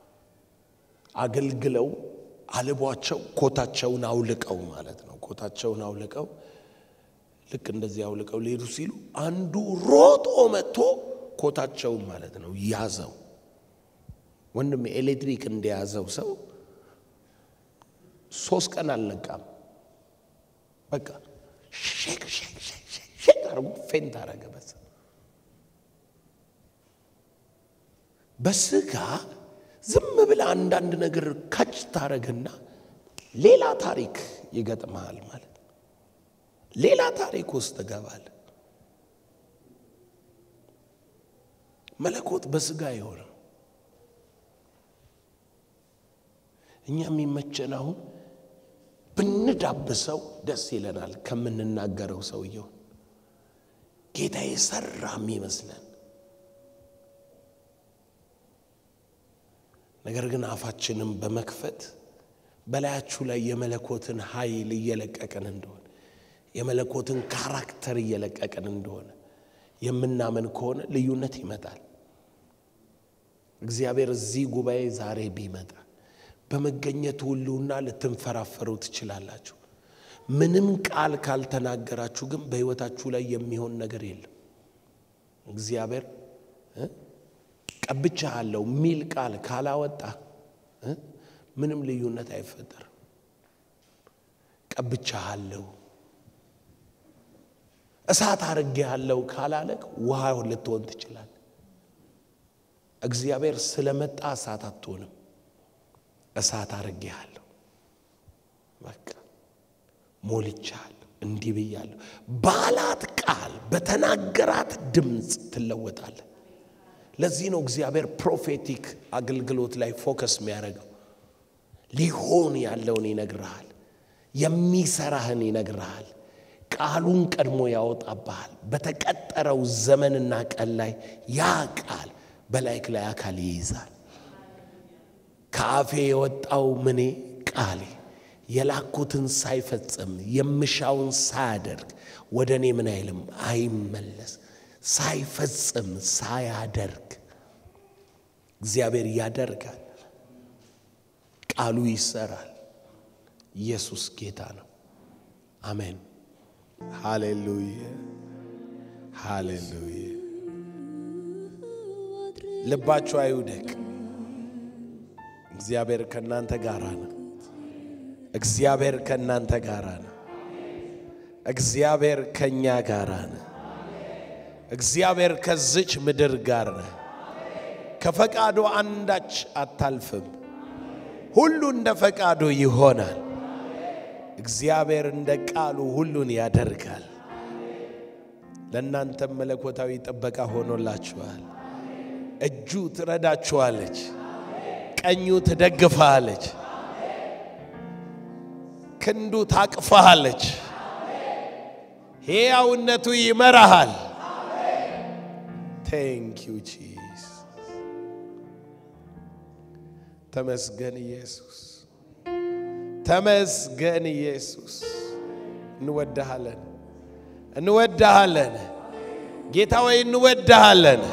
አገልግለው አልቧቸው ኮታቸውን አውልቀው ማለት ነው ኮታቸውን አውልቀው ልክ እንደዚህ አውልቀው ሊሄዱ ሲሉ አንዱ ሮጦ መጥቶ ኮታቸውን ማለት ነው ያዘው። ወንድም ኤሌክትሪክ እንደያዘው ሰው ሶስት ቀን አልነቃም። በቃ ሼክ ሼክ ሼክ ሼክ ሼክ አድርጎ ፌንት አረገ። በዛ በስጋ ዝም ብለ አንዳንድ ነገር ካች ታረግና ሌላ ታሪክ ይገጥመሃል ማለት ነው። ሌላ ታሪክ ውስጥ ትገባል። መለኮት በስጋ የሆነው እኛ የሚመቸን አሁን ብንዳብሰው ደስ ይለናል ከምንናገረው ሰውየው ጌታ የሰራ የሚመስለን ነገር ግን አፋችንም በመክፈት በላያችሁ ላይ የመለኮትን ኃይል እየለቀቅን እንደሆነ የመለኮትን ካራክተር እየለቀቅን እንደሆነ የምናምን ከሆነ ልዩነት ይመጣል። እግዚአብሔር እዚህ ጉባኤ ዛሬ ቢመጣ በመገኘቱ ሁሉና ልትንፈራፈሩ ትችላላችሁ። ምንም ቃል ካልተናገራችሁ ግን በሕይወታችሁ ላይ የሚሆን ነገር የለም። እግዚአብሔር ቀብቻለሁ ሚል ቃል ካላወጣ ምንም ልዩነት አይፈጠርም። ቀብቻለሁ እሳት አርጌያለሁ ካላለቅ ውሃ ልትሆን ትችላል። እግዚአብሔር ስለመጣ እሳት አትሆንም። እሳት አርጌያለሁ፣ በቃ ሞልቻለሁ፣ እንዲህ ብያለሁ ባላት ቃል በተናገራት ድምፅ ትለወጣለህ። ለዚህ ነው እግዚአብሔር ፕሮፌቲክ አገልግሎት ላይ ፎከስ የሚያደርገው። ሊሆን ያለውን ይነግርሃል፣ የሚሰራህን ይነግርሃል፣ ቃሉን ቀድሞ ያወጣብሃል። በተቀጠረው ዘመንና ቀን ላይ ያ ቃል በላይክ ላይ አካል ይይዛል። ከአፌ የወጣው ምኔ ቃሌ የላኩትን ሳይፈጽም የምሻውን ሳያደርግ ወደ እኔ ምን አይልም አይመለስ ሳይፈጽም ሳያደርግ እግዚአብሔር ያደርጋል። ቃሉ ይሰራል። ኢየሱስ ጌታ ነው። አሜን። ሃሌሉያ ሃሌሉያ። ልባችሁ አይውደቅ። እግዚአብሔር ከእናንተ ጋር ነው። እግዚአብሔር ከእናንተ ጋር ነው። እግዚአብሔር ከእኛ ጋር ነው። እግዚአብሔር ከዝች ምድር ጋር ነው። ከፈቃዱ አንዳች አታልፍም። ሁሉ እንደ ፈቃዱ ይሆናል። እግዚአብሔር እንደ ቃሉ ሁሉን ያደርጋል። ለእናንተም መለኮታዊ ጥበቃ ሆኖላችኋል። እጁ ትረዳችኋለች፣ ቀኙ ትደግፋለች፣ ክንዱ ታቅፋሃለች፣ ሕያውነቱ ይመራሃል። ቴንክ ዩ ጂስ ተመስገን ኢየሱስ፣ ተመስገን ኢየሱስ። እንወድሃለን፣ እንወድሃለን ጌታ ወይ እንወድሃለን።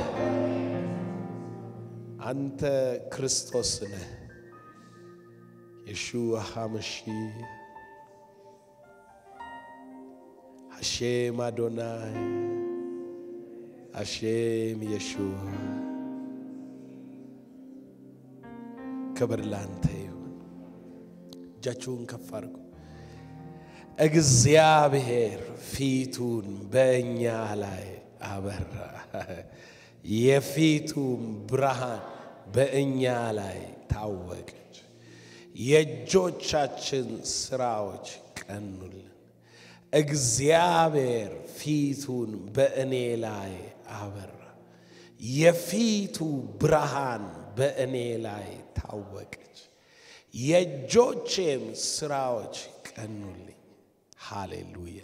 አንተ ክርስቶስ ነህ። የሹዋ ሐመሺ አሼም አዶናይ አሼም የሹዋ ክብር ላንተ ይሁን። እጃችሁን ከፍ አድርጉ። እግዚአብሔር ፊቱን በእኛ ላይ አበራ፣ የፊቱም ብርሃን በእኛ ላይ ታወቀች። የእጆቻችን ስራዎች ቀኑልን። እግዚአብሔር ፊቱን በእኔ ላይ አበራ፣ የፊቱ ብርሃን በእኔ ላይ ታወቀች። የእጆቼም ስራዎች ቀኑልኝ። ሃሌሉያ።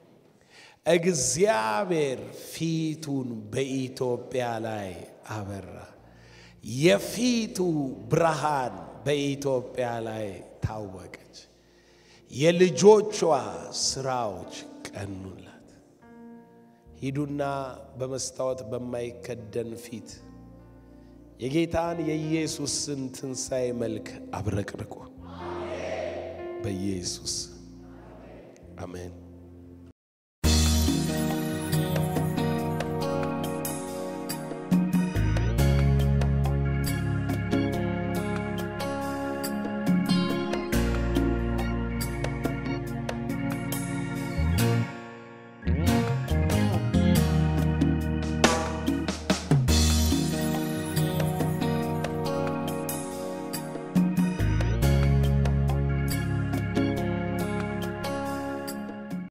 እግዚአብሔር ፊቱን በኢትዮጵያ ላይ አበራ፣ የፊቱ ብርሃን በኢትዮጵያ ላይ ታወቀች። የልጆቿ ስራዎች ቀኑላት። ሂዱና በመስታወት በማይከደን ፊት የጌታን የኢየሱስን ትንሣኤ መልክ አብረቅርቁ። በኢየሱስ አሜን።